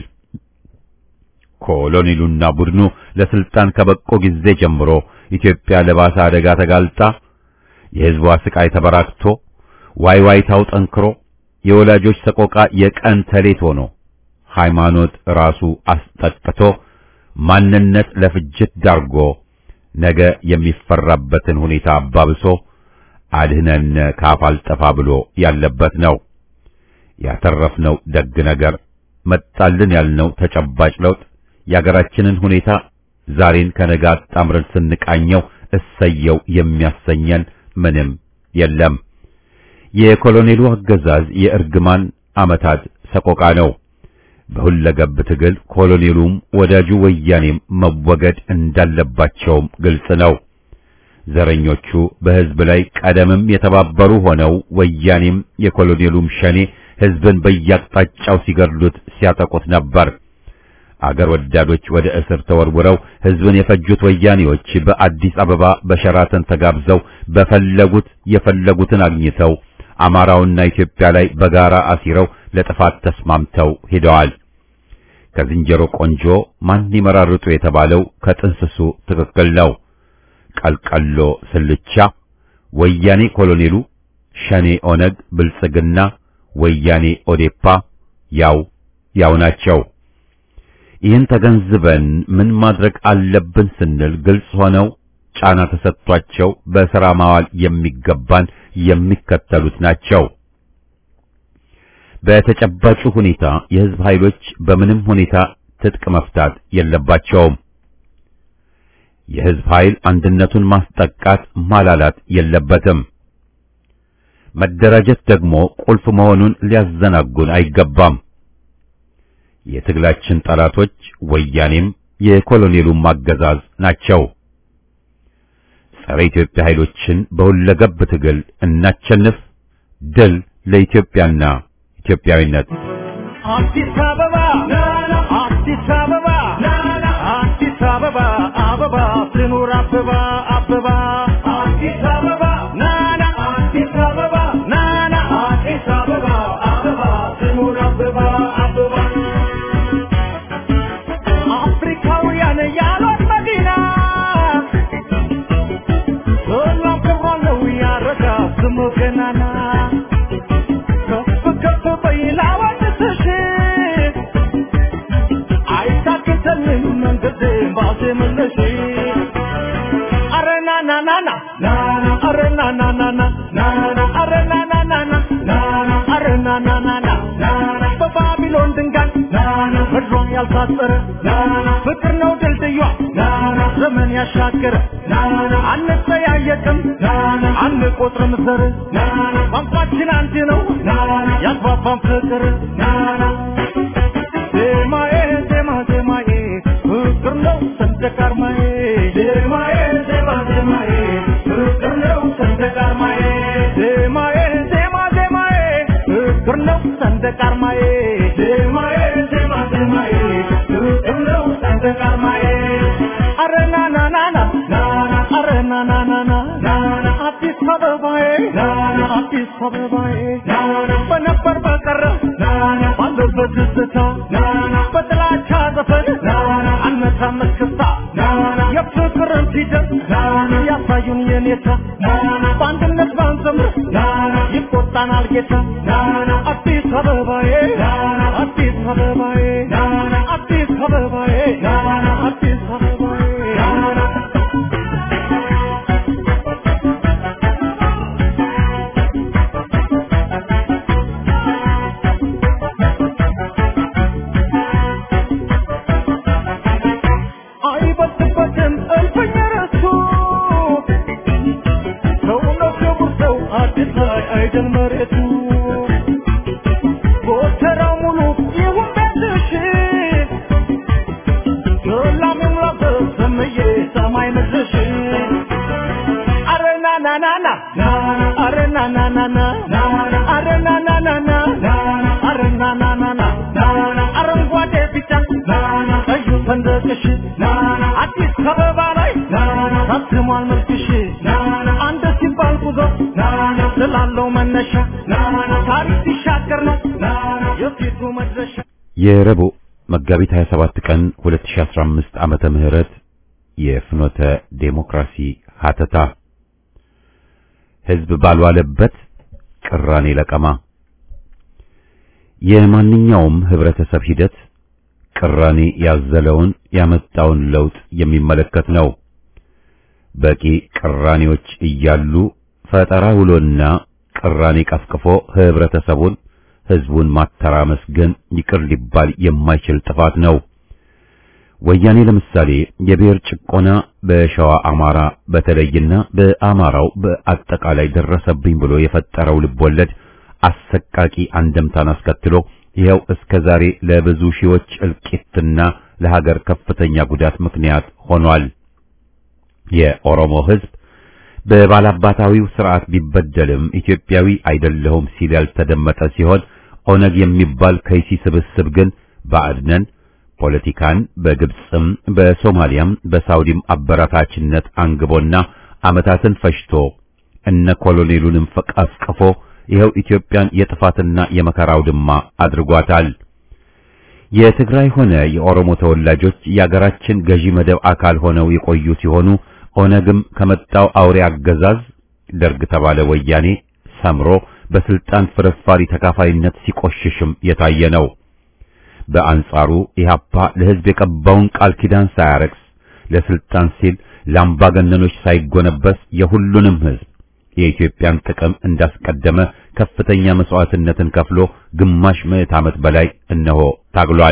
ኮሎኔሉና ቡድኑ ለስልጣን ከበቆ ጊዜ ጀምሮ ኢትዮጵያ ለባሰ አደጋ ተጋልጣ የህዝቧ ስቃይ ተበራክቶ ዋይ ዋይታው ጠንክሮ የወላጆች ሰቆቃ የቀን ተሌት ሆኖ ሃይማኖት ራሱ አስጠቅቶ ማንነት ለፍጅት ዳርጎ ነገ የሚፈራበትን ሁኔታ አባብሶ አድህነን ካፍ አልጠፋ ብሎ ያለበት ነው። ያተረፍነው ደግ ነገር መጣልን ያልነው ተጨባጭ ለውጥ የአገራችንን ሁኔታ ዛሬን ከነገ አጣምረን ስንቃኘው እሰየው የሚያሰኘን ምንም የለም። የኮሎኔሉ አገዛዝ የእርግማን ዓመታት ሰቆቃ ነው። በሁለገብ ትግል ኮሎኔሉም ወዳጁ ወያኔም መወገድ እንዳለባቸውም ግልጽ ነው። ዘረኞቹ በሕዝብ ላይ ቀደምም የተባበሩ ሆነው ወያኔም የኮሎኔሉም ሸኔ ሕዝብን በያቅጣጫው ሲገድሉት ሲያጠቁት ነበር። አገር ወዳዶች ወደ እስር ተወርውረው ሕዝብን የፈጁት ወያኔዎች በአዲስ አበባ በሸራተን ተጋብዘው በፈለጉት የፈለጉትን አግኝተው አማራውና ኢትዮጵያ ላይ በጋራ አሲረው ለጥፋት ተስማምተው ሄደዋል። ከዝንጀሮ ቆንጆ ማን ይመራርጡ የተባለው ከጥንስሱ ትክክል ነው። ቀልቀሎ ስልቻ፣ ወያኔ ኮሎኔሉ፣ ሸኔ ኦነግ፣ ብልጽግና፣ ወያኔ ኦዴፓ ያው ያው ናቸው። ይህን ተገንዝበን ምን ማድረግ አለብን ስንል ግልጽ ሆነው ጫና ተሰጥቷቸው በሥራ ማዋል የሚገባን የሚከተሉት ናቸው። በተጨባጩ ሁኔታ የሕዝብ ኃይሎች በምንም ሁኔታ ትጥቅ መፍታት የለባቸውም። የሕዝብ ኃይል አንድነቱን ማስጠቃት ማላላት የለበትም። መደራጀት ደግሞ ቁልፍ መሆኑን ሊያዘናጉን አይገባም። የትግላችን ጠላቶች ወያኔም የኮሎኔሉም አገዛዝ ናቸው። ጸረ ኢትዮጵያ ኃይሎችን በሁለገብ ትግል እናቸንፍ። ድል ለኢትዮጵያና ኢትዮጵያዊነት። አዲስ አበባ አዲስ አበባ አዲስ አበባ አበባ ትኑር አበባ አበባ አዲስ አበባ ናና አዲስ አበባ ናና አዲስ አበባ አበባ ትኑር አበባ አበባ አፍሪካውያን ያሏት መዲና ሰላም ክብሯለው ያረጋ ስሙ ገናና ከፍ ከፍ በይ ላወድስሽ አይታክተንም መንገድ ባዜምልሽ አረ ና ና ና ና ና አረ ና ና ና ና ና አረ ና ና ና ና ና አረ ና ና ና ና ና በባቢሎን ድንጋይ ምድሯ ያልታጠረ ፍቅር ነው ድልድዩ ዘመን ያሻገረ አንጠያየቅም አንቆጥርም ዘር ቋንቋችን አንድ ነው ያግባባን ፍቅር ዜማዬ ዜማ ዜማዬ ፍቅር ነው ሰንደቅ ዓርማዬ ዜማዬ ዜማ ዜማዬ ፍቅር ነው ሰንደቅ ዓርማዬ ዜማዬ ዜማ ዜማዬ ፍቅር ነው ሰንደቅ ዓርማዬ ዜማዬ ዜማ ዜማዬ ፍቅር ነው ሰንደቅ ዓርማዬ አረ ና ና ና ና ና አረ ና ና ና ና ና አዲስ አበባዬ አዲስ አበባዬ በነበር በቀረ ባለበት ደስታ በጥላቻ ዘፈን አነታም እስክስታ የፍቅርን ፊደል ያሳዩን የኔታ በአንድነት ባንዘምር ይቆጣናል ጌታ አዲስ አበባዬ አዲስ አበባዬ አዲስ አበባዬ አዲስ አበባዬ ና አረ ና ና ና ና አረ ና ና ና ና አረ ና ና ና ና አረንጓዴ ቢጫ ቀዩ ሰንደቅሽ አዲስ አበባ ላይ ታትሟል መልክሽ አንድ ሲባል ጉዞ ስላለው መነሻ ታሪክ ሲሻገር ነው የፊቱ መድረሻ የረቡዕ መጋቢት 27 ቀን 2015 ዓመተ ምህረት የፍኖተ ዴሞክራሲ ሀተታ ህዝብ ባልዋለበት ቅራኔ ለቀማ የማንኛውም ህብረተሰብ ሂደት ቅራኔ ያዘለውን ያመጣውን ለውጥ የሚመለከት ነው። በቂ ቅራኔዎች እያሉ ፈጠራ ውሎና ቅራኔ ቀፍቅፎ ህብረተሰቡን ህዝቡን ማተራመስ ግን ይቅር ሊባል የማይችል ጥፋት ነው። ወያኔ ለምሳሌ የብሔር ጭቆና በሸዋ አማራ በተለይና በአማራው በአጠቃላይ ደረሰብኝ ብሎ የፈጠረው ልቦለድ አሰቃቂ አንደምታን አስከትሎ ይኸው እስከ ዛሬ ለብዙ ሺዎች እልቂትና ለሀገር ከፍተኛ ጉዳት ምክንያት ሆኗል። የኦሮሞ ህዝብ በባላባታዊው ስርዓት ቢበደልም ኢትዮጵያዊ አይደለሁም ሲል ያልተደመጠ ሲሆን ኦነግ የሚባል ከይሲ ስብስብ ግን ባዕድነን ፖለቲካን በግብፅም በሶማሊያም በሳውዲም አበራታችነት አንግቦና ዓመታትን ፈጅቶ እነ ኮሎኔሉንም ፈቀፍቅፎ ይኸው ኢትዮጵያን የጥፋትና የመከራ አውድማ አድርጓታል። የትግራይ ሆነ የኦሮሞ ተወላጆች የአገራችን ገዢ መደብ አካል ሆነው የቆዩ ሲሆኑ ኦነግም ከመጣው አውሬ አገዛዝ ደርግ ተባለ ወያኔ ሰምሮ በስልጣን ፍርፋሪ ተካፋይነት ሲቆሽሽም የታየ ነው። በአንጻሩ ኢህአፓ ለህዝብ የቀባውን ቃል ኪዳን ሳያረክስ ለስልጣን ሲል ለአምባገነኖች ሳይጎነበስ የሁሉንም ህዝብ የኢትዮጵያን ጥቅም እንዳስቀደመ ከፍተኛ መስዋዕትነትን ከፍሎ ግማሽ ምዕት ዓመት በላይ እነሆ ታግሏል።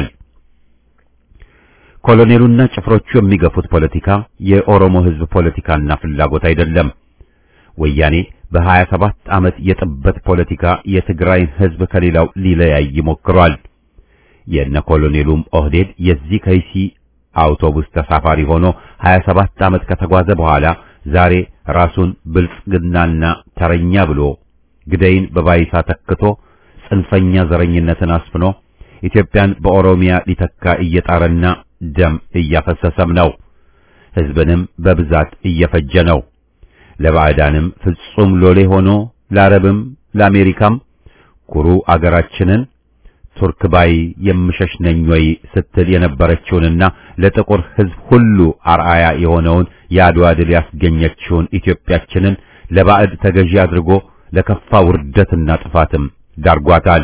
ኮሎኔሉና ጭፍሮቹ የሚገፉት ፖለቲካ የኦሮሞ ህዝብ ፖለቲካና ፍላጎት አይደለም። ወያኔ በሀያ ሰባት ዓመት የጥበት ፖለቲካ የትግራይን ህዝብ ከሌላው ሊለያይ ሞክሯል። የነ ኮሎኔሉም ኦህዴድ የዚህ ከይሲ አውቶቡስ ተሳፋሪ ሆኖ 27 ዓመት ከተጓዘ በኋላ ዛሬ ራሱን ብልጽግናና ተረኛ ብሎ ግደይን በባይሳ ተክቶ ጽንፈኛ ዘረኝነትን አስፍኖ ኢትዮጵያን በኦሮሚያ ሊተካ እየጣረና ደም እያፈሰሰም ነው። ህዝብንም በብዛት እየፈጀ ነው። ለባዕዳንም ፍጹም ሎሌ ሆኖ ለአረብም ለአሜሪካም ኩሩ አገራችንን ቱርክ ባይ የምሸሽ ነኝ ወይ ስትል የነበረችውንና ለጥቁር ህዝብ ሁሉ አርአያ የሆነውን የአድዋ ድል ያስገኘችውን ኢትዮጵያችንን ለባዕድ ተገዢ አድርጎ ለከፋ ውርደትና ጥፋትም ዳርጓታል።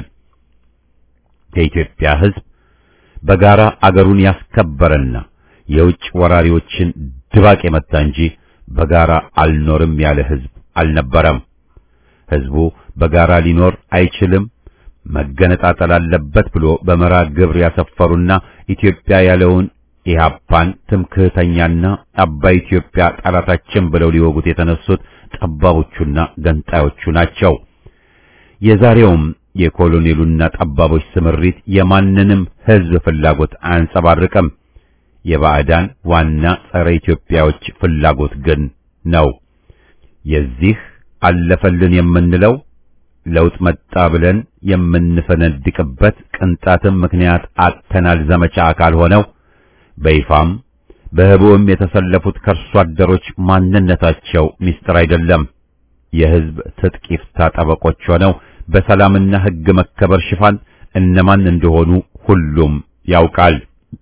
የኢትዮጵያ ህዝብ በጋራ አገሩን ያስከበረና የውጭ ወራሪዎችን ድባቅ የመታ እንጂ በጋራ አልኖርም ያለ ህዝብ አልነበረም። ህዝቡ በጋራ ሊኖር አይችልም መገነጣጠል አለበት ብሎ በመራ ግብር ያሰፈሩና ኢትዮጵያ ያለውን ኢህአፓን ትምክህተኛና አባይ ኢትዮጵያ ጠላታችን ብለው ሊወጉት የተነሱት ጠባቦቹና ገንጣዮቹ ናቸው። የዛሬውም የኮሎኔሉና ጠባቦች ስምሪት የማንንም ህዝብ ፍላጎት አያንጸባርቅም። የባዕዳን ዋና ጸረ ኢትዮጵያዎች ፍላጎት ግን ነው። የዚህ አለፈልን የምንለው ለውጥ መጣ ብለን የምንፈነድቅበት ቅንጣትም ምክንያት አጥተናል ዘመቻ አካል ሆነው በይፋም በህቡም የተሰለፉት ከርሶ አደሮች ማንነታቸው ሚስጥር አይደለም። የህዝብ ትጥቅ ይፍታ ጠበቆች ሆነው በሰላምና ህግ መከበር ሽፋን እነማን እንደሆኑ ሁሉም ያውቃል።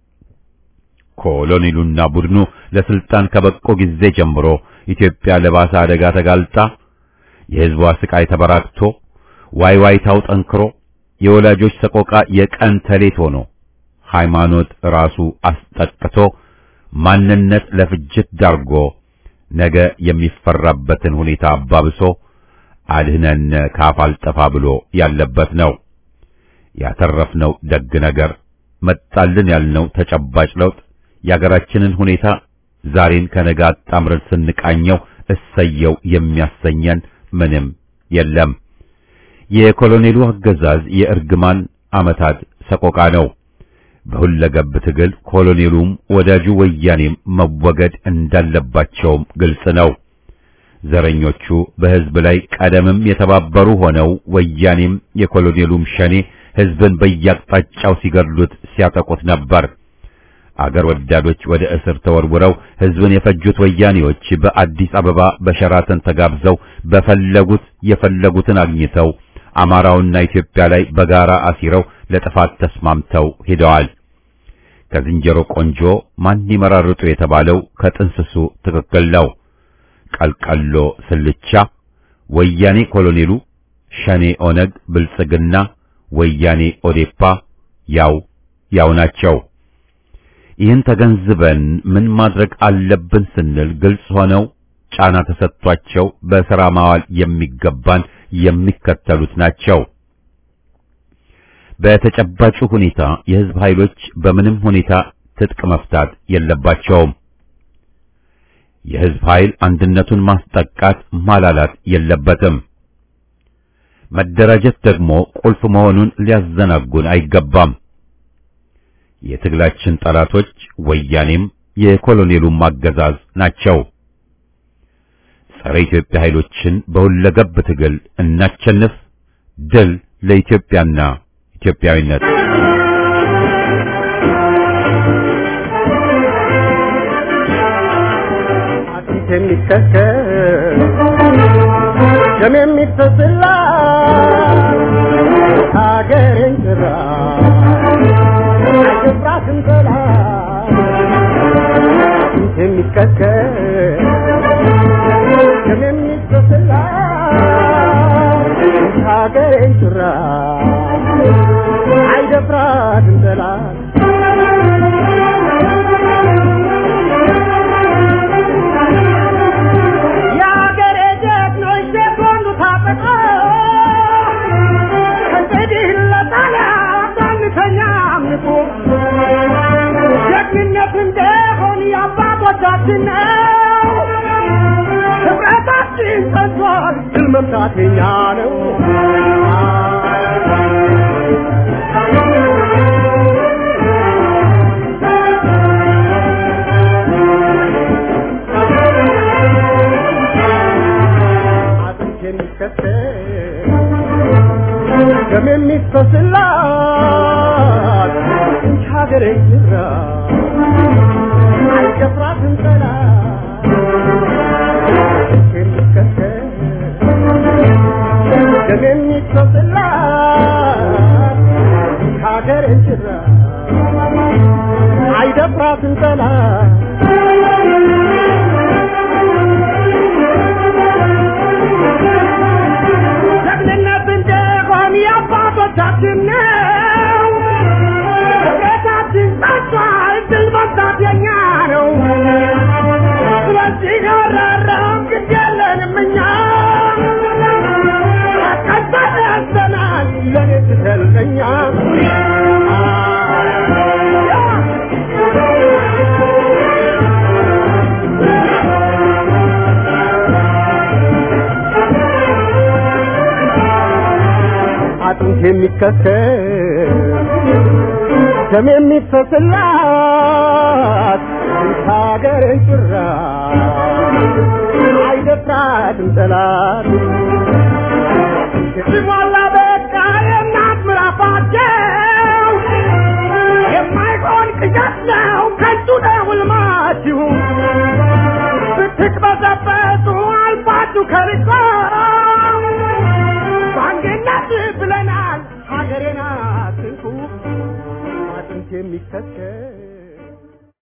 ኮሎኔሉና ቡድኑ ለስልጣን ከበቆ ጊዜ ጀምሮ ኢትዮጵያ ለባሰ አደጋ ተጋልጣ የህዝቧ ስቃይ ተበራክቶ ዋይ ዋይታው ጠንክሮ የወላጆች ሰቆቃ የቀን ተሌት ሆኖ ሃይማኖት ራሱ አስጠቅቶ ማንነት ለፍጅት ዳርጎ ነገ የሚፈራበትን ሁኔታ አባብሶ አድህነን ካፍ አልጠፋ ብሎ ያለበት ነው። ያተረፍነው ደግ ነገር መጣልን ያልነው ተጨባጭ ለውጥ የአገራችንን ሁኔታ ዛሬን ከነገ አጣምረን ስንቃኘው እሰየው የሚያሰኘን ምንም የለም። የኮሎኔሉ አገዛዝ የእርግማን ዓመታት ሰቆቃ ነው። በሁለገብ ትግል ኮሎኔሉም ወዳጁ ወያኔም መወገድ እንዳለባቸውም ግልጽ ነው። ዘረኞቹ በሕዝብ ላይ ቀደምም የተባበሩ ሆነው ወያኔም የኮሎኔሉም ሸኔ ሕዝብን በየአቅጣጫው ሲገድሉት ሲያጠቁት ነበር። አገር ወዳዶች ወደ እስር ተወርውረው ሕዝብን የፈጁት ወያኔዎች በአዲስ አበባ በሸራተን ተጋብዘው በፈለጉት የፈለጉትን አግኝተው አማራውና ኢትዮጵያ ላይ በጋራ አሲረው ለጥፋት ተስማምተው ሄደዋል። ከዝንጀሮ ቆንጆ ማን ይመራርጡ የተባለው ከጥንስሱ ትክክል ነው። ቀልቀሎ ስልቻ፣ ወያኔ ኮሎኔሉ፣ ሸኔ ኦነግ፣ ብልጽግና፣ ወያኔ ኦዴፓ ያው ያው ናቸው። ይህን ተገንዝበን ምን ማድረግ አለብን ስንል ግልጽ ሆነው ጫና ተሰጥቷቸው በሥራ ማዋል የሚገባን የሚከተሉት ናቸው። በተጨባጩ ሁኔታ የሕዝብ ኃይሎች በምንም ሁኔታ ትጥቅ መፍታት የለባቸውም። የሕዝብ ኃይል አንድነቱን ማስጠቃት ማላላት የለበትም። መደራጀት ደግሞ ቁልፍ መሆኑን ሊያዘናጉን አይገባም። የትግላችን ጠላቶች ወያኔም የኮሎኔሉም አገዛዝ ናቸው። ጸረ ኢትዮጵያ ኃይሎችን በሁለገብ ትግል እናቸንፍ። ድል ለኢትዮጵያና ኢትዮጵያዊነት። አጥንት የሚከከል ደም የሚፈስላ ሀገሬን ጭራ አይገባትም ጠላት አጥንት የሚከከል ደም የሚፈስላ ሀገሬን ጭራ አይደፍራትም ጠላት የአገሬ ጀግኖች ሴኮንዱ ታጥቀው እንግዲህ ለጣሊያን አንተኛ አምልኮ ጀግንነት እንደሆን የአባቶቻችን ነው። ህብረታችን ጸንቷል፣ ድል መምታት የኛ ነው። አጥንት የሚከተል ደም የሚፈስላት እንች ሀገሬ ጅራ አይደፍራትም ጠላት አጥንት የሚከተል ደም የሚፈስላት እንች ሀገሬ ጅራ አይደፍራትም ጠላት ጀግንነት እንደሆን የአባቶቻችን ነው። ህብረታችን ጸንቷል፣ ድል መምታት የኛ ነው። ስለዚህ ያራራም ግድ የለንም እኛ ቀጠለ ያዘናል ለኔ ትሰልቀኛ አጥንት የሚከተል ደም የሚፈስላት ሀገርን ጭራ አይደፍራትም ጠላት ሲሞላ በቃ የእናት ምራፋቸው የማይሆን ቅዠት ነው ከንቱ ነው ሕልማችሁ ብትቅበዘበዙ አልፋችሁ ከርቆ በአንድነት ብለናል ሀገሬን አትንኩ አጥንት የሚከተል